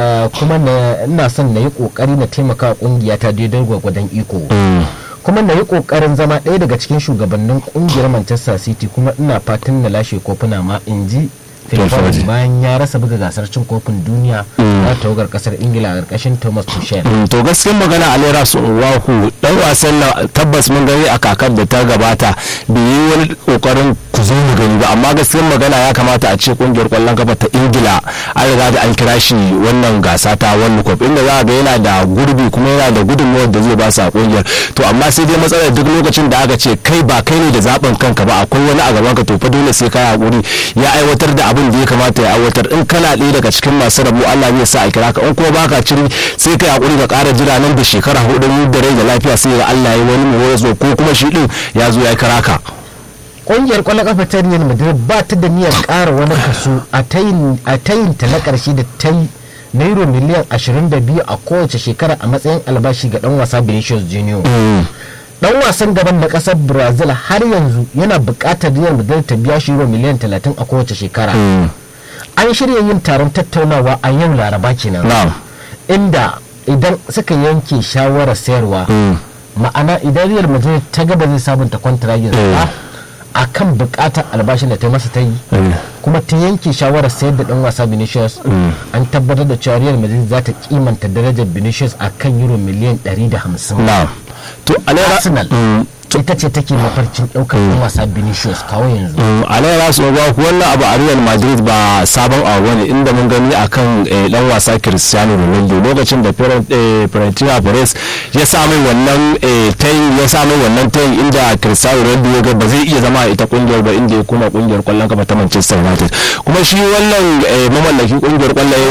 ina son na yi ƙoƙari na taimaka ƙungiya ta daidai gwagwadon iko kuma na yi ƙoƙarin zama ɗaya daga cikin shugabannin ƙungiyar manchester city kuma ina fatan na lashe kofuna ma in ji bayan ya rasa buga gasar cin kofin duniya na tawagar kasar ingila a ƙarƙashin thomas tuchel to gaskiyar magana a lera su waku dan wasan na tabbas mun gani a kakar da ta gabata bai yi wani kokarin ku zo mu gani ba amma gaskiyar magana ya kamata a ce kungiyar kwallon kafa ta ingila an riga da an kira shi wannan gasa ta world cup inda za a ga yana da gurbi kuma yana da gudunmawar da zai ba su a kungiyar to amma sai dai matsalar duk lokacin da aka ce kai ba kai ne da zaben kanka ba akwai wani a gaban ka to fa dole sai ka hakuri ya aiwatar da abin da ya kamata ya aiwatar in kana ɗaya daga cikin masu rabu Allah zai sa a kira ka in kuma baka ciri sai kai hakuri ka ƙara jira nan da shekara hudu da rai da lafiya sai Allah ya wani mu ko kuma shi din ya zo ya kira ka ƙungiyar kwallon kafa ta Real Madrid ba ta da niyyar ƙara wani kaso a tayin ta na ƙarshe da ta yi nairo miliyan 22 a kowace shekara a matsayin albashi ga dan wasa Vinicius Junior. dan wasan gaban da kasar brazil har yanzu yana bukatar real madrid ta biya shi euro miliyan 30 a kowace shekara an shirya yin taron tattaunawa a yau laraba kenan inda idan suka yanke shawarar sayarwa ma'ana idan real madrid ta gaba zai sabunta kwantiragin sa a kan bukatar albashin da ta masa ta yi kuma ta yanke shawarar sayar da dan wasa vinicius an tabbatar da cewa real madrid za ta kimanta darajar vinicius a kan euro miliyan 150 to arsenal ita ce take mafarkin daukar yan wasa Vinicius kawo yanzu. Alayyar rasu ba ku wannan abu a Real Madrid ba sabon abu ne inda mun gani akan dan wasa Cristiano Ronaldo lokacin da Fiorentina Perez ya samu wannan tayin ya samu wannan tayin inda Cristiano Ronaldo ya ga ba zai iya zama a ita kungiyar ba inda ya koma kungiyar kwallon kafa ta Manchester United kuma shi wannan mamallaki kungiyar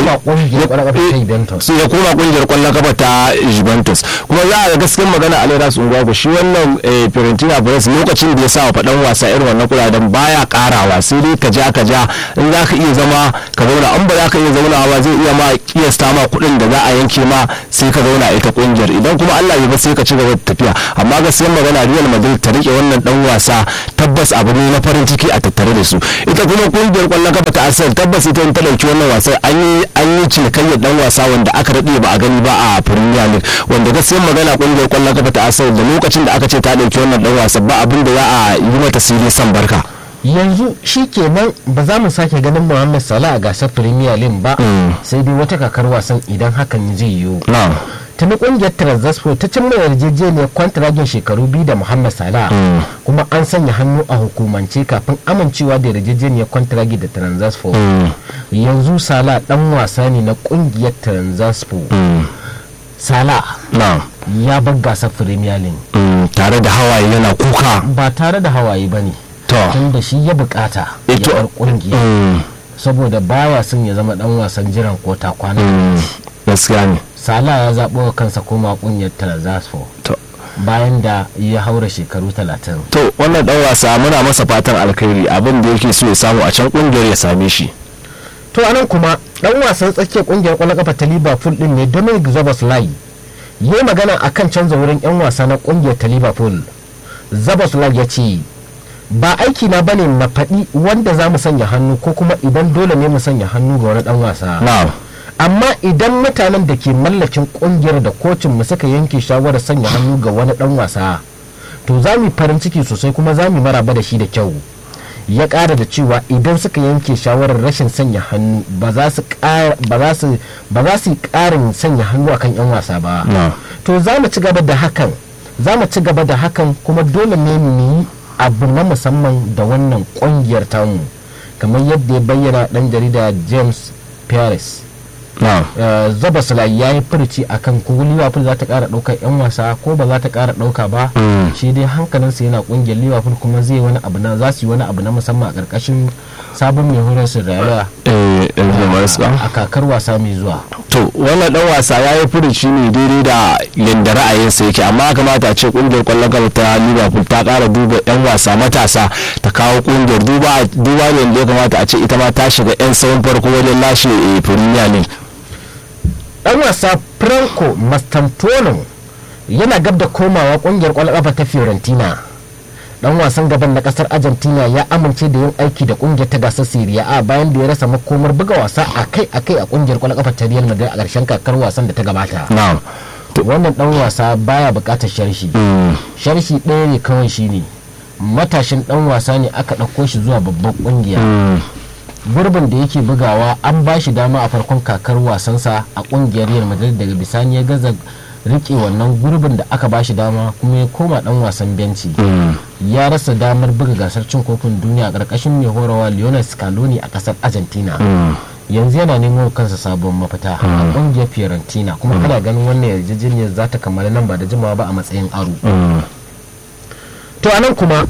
kwallon sai ya koma kungiyar kwallon kafa ta Juventus kuma za a ga gaskiyar magana Alayyar rasu ba shi wannan Fiorentina Perez lokacin da ya sa wa faɗan wasa irin wannan kudaden baya karawa sai dai ka ja ka ja in za ka iya zama ka zauna an ba za ka iya zauna ba zai iya ma kiyasta ma kuɗin da za a yanke ma sai ka zauna ita kungiyar idan kuma Allah ya ba sai ka ci gaba da tafiya amma gaskiyar magana Real Madrid ta rike wannan dan wasa tabbas abu ne na farin ciki a tattare da su ita kuma kungiyar kwallon kafa ta Arsenal tabbas ita ta dauki wannan wasa an yi an yi cinikayyar dan wasa wanda aka rade ba a gani ba a Premier League wanda gaskiyar magana kungiyar kwallon kafa ta Arsenal da lokacin da aka ce ta dauki wannan dan wasa ba abin da za a yi mata sirri san barka yanzu shi kenan ba za mu sake ganin Muhammad Salah a gasar Premier League ba sai dai wata kakar wasan idan hakan zai yiwu tuni kungiyar Trabzonspor ta cimma yarjejeniyar kwantiragin shekaru biyu da Muhammad Salah kuma an sanya hannu a hukumance kafin amincewa da yarjejeniyar kwantiragi da Trabzonspor yanzu Salah dan wasa ne na kungiyar Trabzonspor Salah ya bar gasar Premier League tare da hawaye yana kuka ba tare da hawaye ba ne tun da shi ya bukata ya bar kungiya saboda baya son ya zama dan wasan jiran kota kwana gaskiya ne sala ya zaɓo wa kansa koma kungiyar talazasfo bayan da ya haura shekaru talatin to wannan dan wasa muna masa fatan alkhairi abin da yake so ya samu a can kungiyar ya same shi to anan kuma dan wasan tsakiyar kungiyar kwallon kafa ta liverpool din ne dominic zaboslai yi magana a kan canza wurin 'yan wasa na kungiyar ta liverpool zaboslai ya ce ba aiki na bane na faɗi wanda za mu sanya hannu ko kuma idan dole ne mu sanya hannu ga wani dan wasa amma idan mutanen da ke mallakin kungiyar da kocin mu suka yanke shawarar sanya hannu ga wani dan wasa to za mu farin ciki sosai kuma za mu maraba da shi da kyau ya ƙara da cewa idan suka yanke shawarar rashin sanya hannu ba za su yi ƙarin sanya hannu akan 'yan wasa ba to za mu ci gaba da hakan za mu ci gaba da hakan kuma dole ne mu yi abu na musamman da wannan ƙungiyar tamu kamar yadda ya bayyana ɗan jarida james paris zaba sulai ya yi furci a kan ko liverpool za ta kara ɗaukar 'yan wasa ko ba za ta kara ɗauka ba shi dai hankalinsa yana ƙungiyar liverpool kuma zai wani abu na za su yi wani abu na musamman a ƙarƙashin sabon mai horar su rayuwa a kakar wasa mai zuwa to wannan dan wasa ya yi furuci ne daidai da yadda ra'ayinsa yake amma kamata a ce kungiyar kwallon gaba ta liverpool ta kara duba yan wasa matasa ta kawo kungiyar duba duba ne da ya kamata a ce ita ma ta shiga yan sauran farko wajen lashe premier league dan wasa franco mastantuono yana gab da komawa kungiyar kwallon kafa ta fiorentina dan wasan gaban na kasar argentina ya amince da yin aiki da kungiyar ta gasar serie a bayan da ya rasa makomar buga wasa akai akai a kungiyar kwallon kafa ta real madrid a karshen kakar wasan da ta gabata wannan dan wasa baya bukatar sharshi sharshi ɗaya ne kawai shine matashin dan wasa ne aka ɗauko shi zuwa babban kungiya gurbin da yake bugawa an ba shi dama a farkon kakar wasansa a kungiyar real madrid daga bisani ya gaza rike wannan gurbin da aka ba shi dama kuma ya koma dan wasan benci ya rasa damar buga gasar cin kofin duniya a ƙarƙashin mai horawa lionel scaloni a ƙasar argentina yanzu yana neman kansa sabon mafita a kungiyar fiorentina kuma kana ganin wannan yarjejeniyar za ta kammala nan ba da jimawa ba a matsayin aro to anan kuma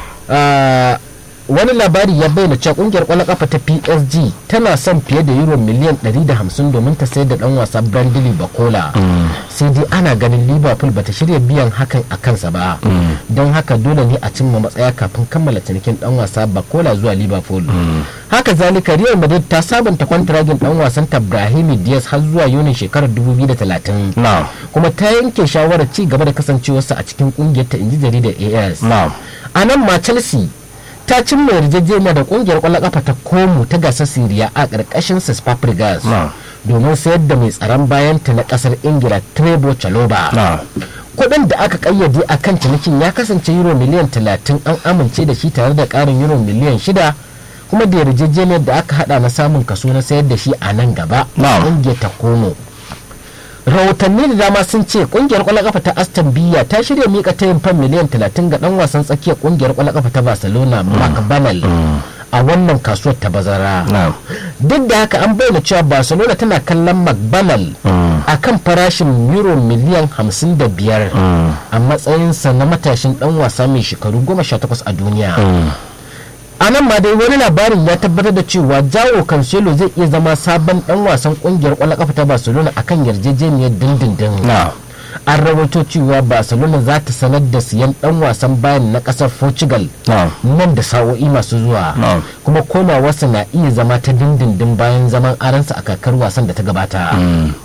wani labari ya bayyana cewa kungiyar kwallon kafa ta psg tana son fiye da euro miliyan 150 domin ta sayar da dan wasa brandley bakola sai dai ana ganin liverpool bata shirya biyan hakan a kansa ba don haka dole ne a cimma matsaya kafin kammala cinikin dan wasa bakola zuwa liverpool haka zalika real madrid ta sabunta kwantiragin dan wasan ta brahimi diaz har zuwa yunin shekarar 2030 kuma ta yanke shawarar ci gaba da kasancewarsa a cikin kungiyar ta inji jaridar as a nan ma chelsea ta cimma yarjejeniya da kungiyar kwallon kafa ta komu ta gasar siriya a ƙarƙashin sis fabregas domin sayar da mai tsaron bayanta na ƙasar ingila trevor chaloba kuɗin da aka kayyade a kan cinikin ya kasance euro miliyan 30 an amince da shi tare da ƙarin euro miliyan 6 kuma da yarjejeniyar da aka hada na samun kaso na sayar da shi a nan gaba kungiyar ta komo rahotanni da dama sun ce kungiyar kwallon kafa ta aston villa ta shirya mika tayin fan miliyan 30 ga dan wasan tsakiyar kungiyar kwallon kafa ta barcelona mark banal a wannan kasuwar ta bazara duk da haka an bayyana cewa barcelona tana kallon mcbanal a kan farashin euro miliyan 55 a matsayinsa na matashin dan wasa mai shekaru 18 a duniya a nan ma dai wani labarin ya tabbatar da cewa jawo cancelo zai iya zama sabon dan wasan kungiyar kwallon kafa ta barcelona akan yarjejeniyar dindindin an rawaito cewa barcelona za ta sanar da siyan dan wasan bayan na kasar portugal nan da sa'o'i masu zuwa kuma komawarsa na iya zama ta dindindin bayan zaman aransa a kakar wasan da ta gabata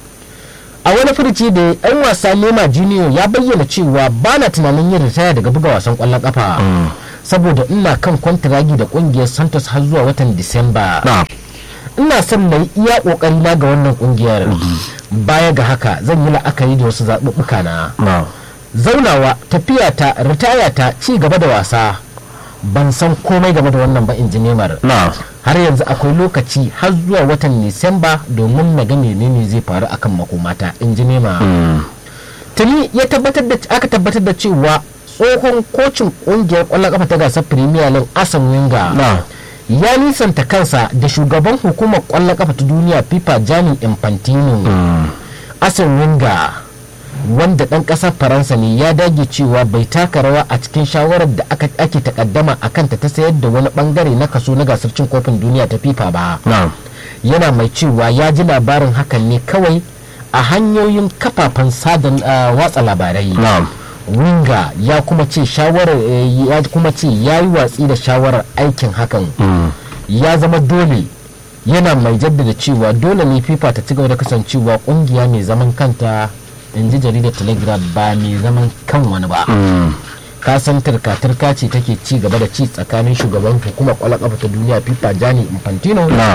a wani furci da yan wasa nema junior ya bayyana cewa ba na tunanin yin ritaya daga buga wasan kwallon kafa saboda ina kan kwantiragi da kungiyar santos har zuwa watan disamba ina son na yi iya kokari na ga wannan kungiyar baya ga haka zan yi la'akari da wasu zaɓuɓɓuka na zaunawa tafiya ta ritaya ta ci gaba da wasa ban san komai game da wannan ba in ji nemar har yanzu akwai lokaci har zuwa watan disamba domin na ga menene zai faru akan makomata in ji nema tuni ya tabbatar da aka tabbatar da cewa tsohon kocin kungiyar kwallon kafa ta gasar premier league asan winga ya nisanta kansa da shugaban hukumar kwallon kafa ta duniya fifa jani infantino asan winga wanda dan kasar faransa ne ya dage cewa bai taka rawa a cikin shawarar da ake takaddama a kanta ta sayar da wani bangare na kaso na gasar cin kofin duniya ta fifa ba yana mai cewa ya ji labarin hakan ne kawai a hanyoyin kafafen sadan watsa labarai winga ya kuma ce shawarar ya kuma ce ya yi watsi da shawarar aikin hakan ya zama dole yana mai jaddada cewa dole ne fifa ta ci gaba da kasancewa kungiya mai zaman kanta in ji jaridar telegraph ba mai zaman kan wani ba kasan turka-turka ce take ci gaba da ci tsakanin shugaban hukumar kwallon kafa ta duniya fifa jani infantino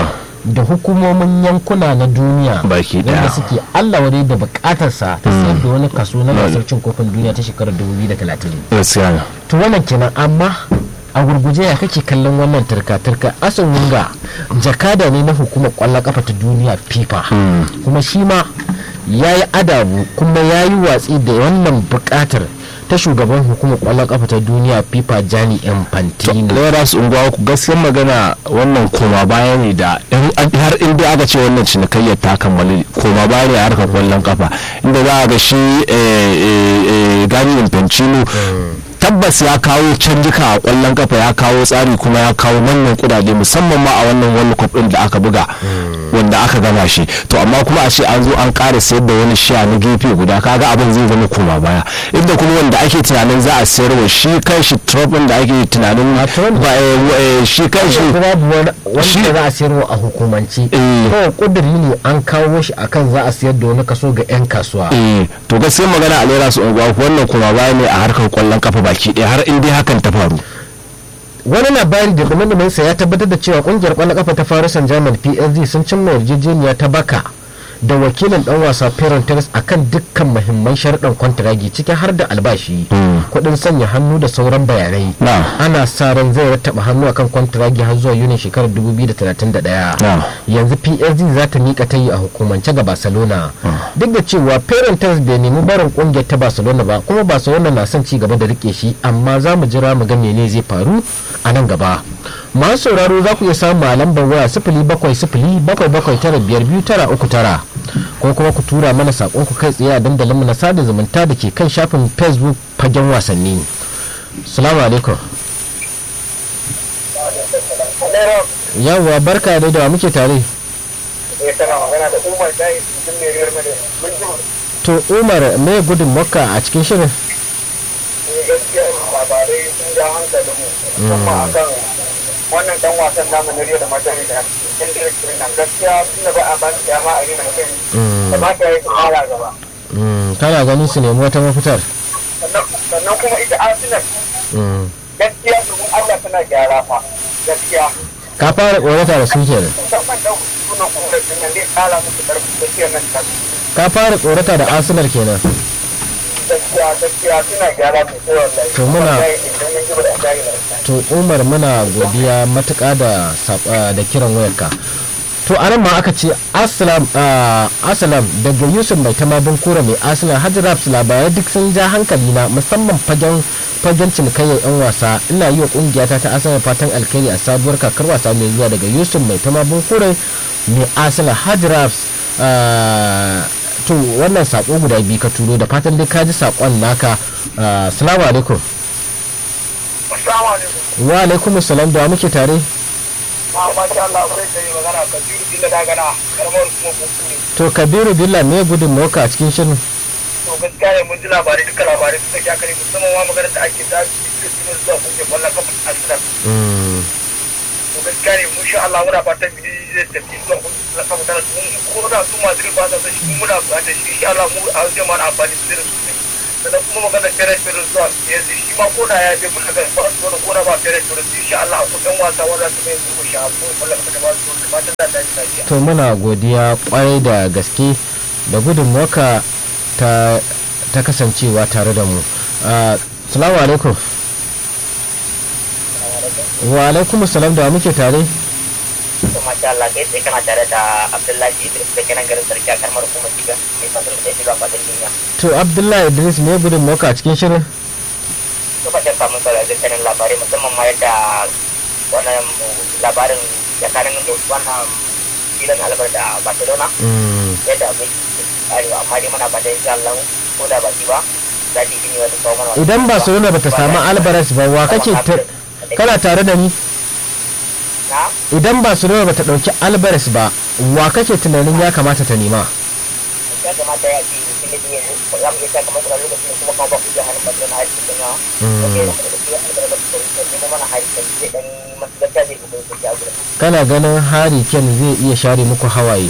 da hukumomin yankuna na duniya Baki wanda daya. suke Allah wadai da bukatarsa ta sayar da wani kaso na gasar cin kofin duniya ta shekarar 2030 gaskiya ne to wannan kenan amma a gurguje ya kake kallon wannan turka-turka asan wunga jakada ne na hukumar kwallon kafa ta duniya fifa kuma shi ma ya yi adabu kuma ya yi watsi da wannan bukatar ta shugaban hukumar kwallon kafa ta duniya fifa jani infantino lera su unguwa ku gaskiyar magana wannan koma baya ne da in- har inda aka ce wannan cinikayyar ta kammali koma baya ne a harkar kwallon kafa inda za a ga shi eh, eh, eh, gani infantino tabbas ya kawo canjika a kwallon kafa ya kawo tsari kuma ya kawo manyan kudade musamman ma a wannan world cup din da aka buga wanda aka gama shi to amma kuma a ce an zo an ƙara sayar da wani sha na gefe guda kaga abin zai zama koma baya inda kuma wanda ake tunanin za a sayarwa shi kan shi tropin da ake tunanin A Trump? ba, eh, eh, shi kan shi babu wani Shi- wanda za a sayarwa a hukumance Eh. kawai kuduri ne an kawo shi akan za a sayar da wani kaso ga 'yan kasuwa eh to gaskiyar magana a lera su unguwa wannan koma baya ne a harkar kwallon kafa baki ɗaya har in dai hakan ta faru wani labari da dumadumansa ya tabbatar da cewa kungiyar kwallon kafa ta faru san german psg sun cimma yarjejeniya ta baka da wakilin dan wasa Ferran Torres akan dukkan muhimman sharuɗan kwantiragi ciki har da albashi kuɗin sanya hannu da sauran bayanai Na. ana sa ran zai rattaba hannu akan kwantiragi har zuwa yunin shekarar 2031 Na. yanzu psg za ta mika ta yi a hukumance ga barcelona duk da cewa Ferran Torres bai nemi barin kungiyar ta barcelona ba kuma barcelona na son ci gaba da rike shi amma za mu jira mu ga mene zai faru a nan gaba masu sauraro za ku iya samun a lambar waya sifili bakwai sifili bakwai bakwai tara biyar biyu tara uku tara ko kuma ku tura mana saƙon ku kai tsaye a dandalinmu na sada zumunta da ke kan shafin facebook fagen wasanni salamu alaikum yawwa barka da da muke tare to umar me gudun makka a cikin shirin labarai sun ja hankalinmu musamman akan wannan dan wasan namu na Rio da Madrid da Hendrik nan gaskiya tunda ba a ba su dama a yi mai kai da ba ta yi su fara gaba Mm, kana ganin su nemi wata mafitar sannan sannan kuma ita Arsenal Mm. gaskiya domin Allah tana gyara fa gaskiya ka fara tsorata da su kenan musamman dan sunan kuma din nan zai kala musu karfi gaskiya nan ta ka fara tsorata da arsenal kenan gaskiya gaskiya suna gyara sosai wallahi To muna- Wallahi, idan ya ji ba da ajiyar lafiya to umar muna godiya matuƙa da sab- ah, da kiran wayarka to a nan ma aka ce assalam ah, assalam daga yusuf mai tamadin kura mai arsenal hajjirabs labarai duk sun ja hankali na musamman fagen fagen cinikayyar yan wasa ina yi wa kungiyata ta arsenal fatan alkhairi a sabuwar kakar wasa mai zuwa daga yusuf mai tamadin kura mai arsenal hajjirabs to wannan sako guda biyu ka turo da fatan dai ka ji sakon naka Ah, salamu alaikum assalamu alaikum wa alaikum salam da wa muke tare ma ma sha Allah sai kai magana ka jiri din da gana karamar kuma kuskure to kabiru billa me gudun moka a cikin shirin to gaskiya ne mun ji labarai duka labarai suka sha kare musamman ma maganar da ake ta cikin sunan zuwa kungiyar kwallon kafa a Arsenal to gaskiya ne mun sha Allah muna fatan bidi zai tafi zuwa kungiyar kafa tana mun ko da su Madrid ba sa son shi mun muna buƙatar shi insha Allah mu a wajen mana amfani da su sosai sannan kuma maganar Ferrer Ferrer zuwa yanzu shi ma ko da ya je mun ga ba su wani ko da ba Ferrer Ferrer insha Allah akwai ɗan wasa wanda su mai zuwa shi a kwallon kafa da ba su da fatan da ta yi lafiya to muna godiya kwarai da gaske da gudun moka ta ta kasancewa tare da mu Ah, salamu alaikum wa alaikum salam da wa muke tare to masha Allah kai sai kana tare da Abdullahi Idris da kenan garin sarki a karmar kuma shiga mai fasar da yake zuwa fadin duniya to abdullahi idris me gudun moka a cikin shirin to ba shakka mun saurari dukkanin labarai musamman ma yadda wannan labarin tsakanin da wannan filin albar da Barcelona Mm, yadda abin arewa amma dai muna fatan insha Allah ko da ba shi ba za ta yi wata kawo mana idan barcelona bata samu alvarez ba wa kake ta- kana tare da ni na idan barcelona bata dauki alvarez ba wa kake tunanin ya kamata ta nema ya kamata ya ce shi ne yanzu za mu iya sa kamar kuna lokacin da kuma kuma ba ku iya hannun Barcelona har cikin yawa ok da kuma da shi albar da kuma da nemo mana hari da zai dan masu gaskiya zai kuma yi a gurin kana ganin hari ken zai iya share muku hawaye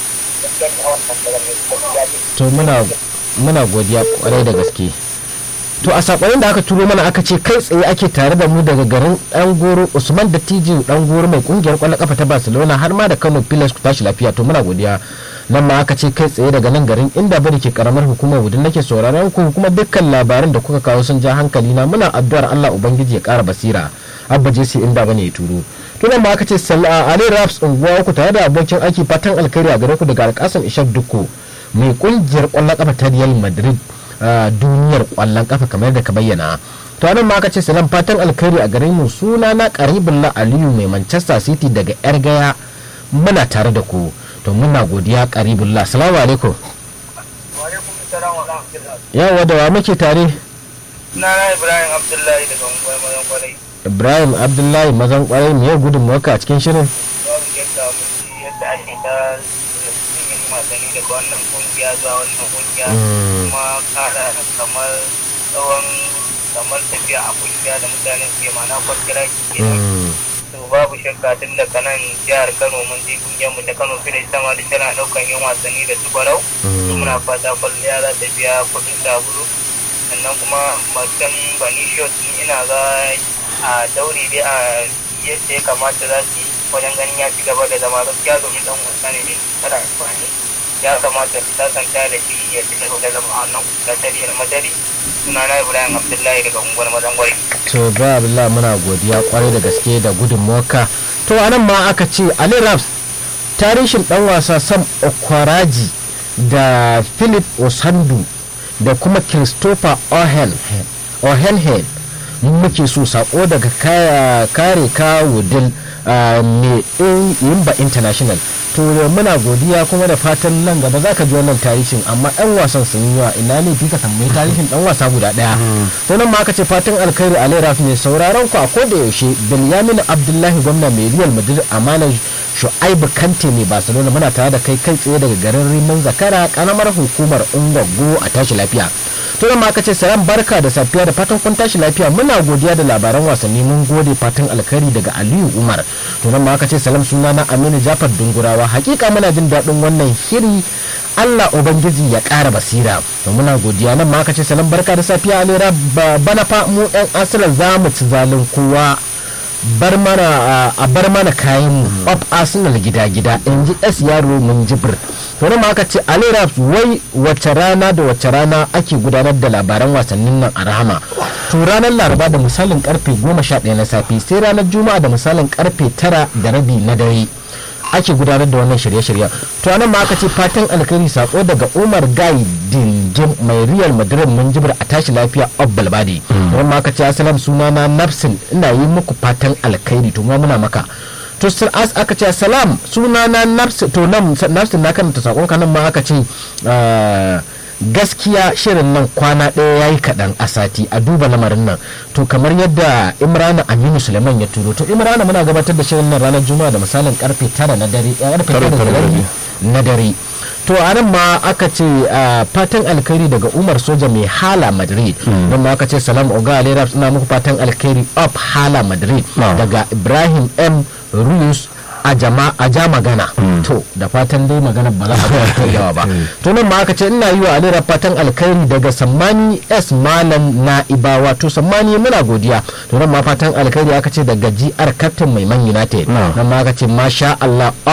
gaskiya ne a wannan bangaren ne gaskiya ce to muna muna godiya kwarai da gaske to a sakonin da aka turo mana aka ce kai tsaye ake tare da mu daga garin dan goro usman da tiji dan goro mai kungiyar kwallon kafa ta barcelona har ma da kano pilas ku tashi lafiya to muna godiya nan ma aka ce kai tsaye daga nan garin inda bari ke karamar hukumar wudin nake sauraron ku kuma dukkan labaran da kuka kawo sun ja hankali na muna addu'ar allah ubangiji ya kara basira abba jesi inda bane ya turo to nan ma aka ce ali raps unguwa uku tare da abokin aiki fatan alkhairi a gare ku daga alkasan ishak dukko mai kungiyar kwallon kafa ta real madrid duniyar kwallon kafa kamar da ka bayyana to nan ma aka ce salam fatan alkhairi a gare mu suna na karibullah aliyu mai manchester city daga yar gaya muna tare da ku to muna godiya karibullah salamu alaikum yawa da wa muke tare na ibrahim abdullahi daga unguwar mazan kwarai ibrahim abdullahi mazan kwarai me ya gudun maka a cikin shirin babu yadda mutum yadda ake ta yin masani daga wannan kungiya zuwa wannan kungiya kuma kara kamar tsawon kamar tafiya a kungiya da mutane ke mana kwankira ke to babu shakka tun da kanan jihar kano mun je kungiyar mu ta kano filis sama da tana daukan yin wasanni da su barau muna fata kwalliya za ta biya kudin sabulu sannan kuma macen banishiyos ina ga a daure dai a yadda ya kamata za su yi wajen ganin ya ci gaba da zama gaskiya domin dan wasa ne mai kada amfani ya kamata su sasanta da shi ya ci gaba da zama a wannan gasariyar madari suna na ibrahim abdullahi daga unguwar mazangwari to ba abdullahi muna godiya kwarai da gaske da gudunmuwarka to anan ma aka ce ali raps tarihin dan wasa sam okwaraji da philip osandu da kuma christopher ohenhead muke so sako daga kare kawo dil mai yimba international to muna godiya kuma da fatan nan gaba za ka ji wannan tarihin amma yan wasan sun yi wa ina ne fi ka tambayi tarihin dan wasa guda daya to nan ma aka ce fatan alkhairi alai rafi ne sauraron ku a koda yaushe bilyamin abdullahi gwamna mai real madrid amanar shu'aibu kante mai barcelona muna tare da kai kai tsaye daga garin riman zakara kanamar hukumar ungwaggo a tashi lafiya to nan ma aka ce salam barka da safiya da fatan kun tashi lafiya muna godiya da labaran wasanni mun gode fatan alkhairi daga aliyu umar to nan ma aka ce salam suna na aminu jafar dungurawa hakika muna jin daɗin wannan shiri Allah Ubangiji ya ƙara basira to muna godiya nan ma aka ce salam barka da safiya alera bana fa mu ɗan asilar za mu ci zalin kowa bar mana a bar mana kayan mu of arsenal gida gida in ji s yaro mun jibir to nan ma aka ce alera wai wace rana da wace rana ake gudanar da labaran wasannin nan a rahama to ranar laraba da misalin karfe 11 na safe sai ranar juma'a da misalin karfe 9 da rabi na dare ake gudanar da wannan shirye-shiryen to anan ma aka ce fatan alkhairi sako daga umar gai dinjin mai real madrid mun jibir a tashi lafiya obbal badi don ma aka ce asalam suna na nafsin ina yi muku fatan alkhairi to ma muna maka to as aka ce salam suna na nafsin to nan nafsin na kan ta sakon kanan ma aka ce gaskiya shirin nan kwana ɗaya ya yi kaɗan a sati a duba lamarin nan to kamar yadda imrana aminu suleiman ya turo to imrana muna gabatar da shirin nan ranar juma'a da misalin karfe tara na dare karfe tara da rabi na dare to a nan ma aka ce fatan alkhairi daga umar soja mai hala madrid don ma aka ce salam oga alera suna muku fatan alkhairi up hala madrid daga ibrahim m ruyus a jama a ja magana to da fatan dai magana ba za a ta yawa ba to nan ma aka ce ina yi wa alera fatan alkhairi daga sammani s malam na ibawa to sammani muna godiya to nan ma fatan alkhairi aka ce daga gr captain mai man united nan ma aka ce masha allah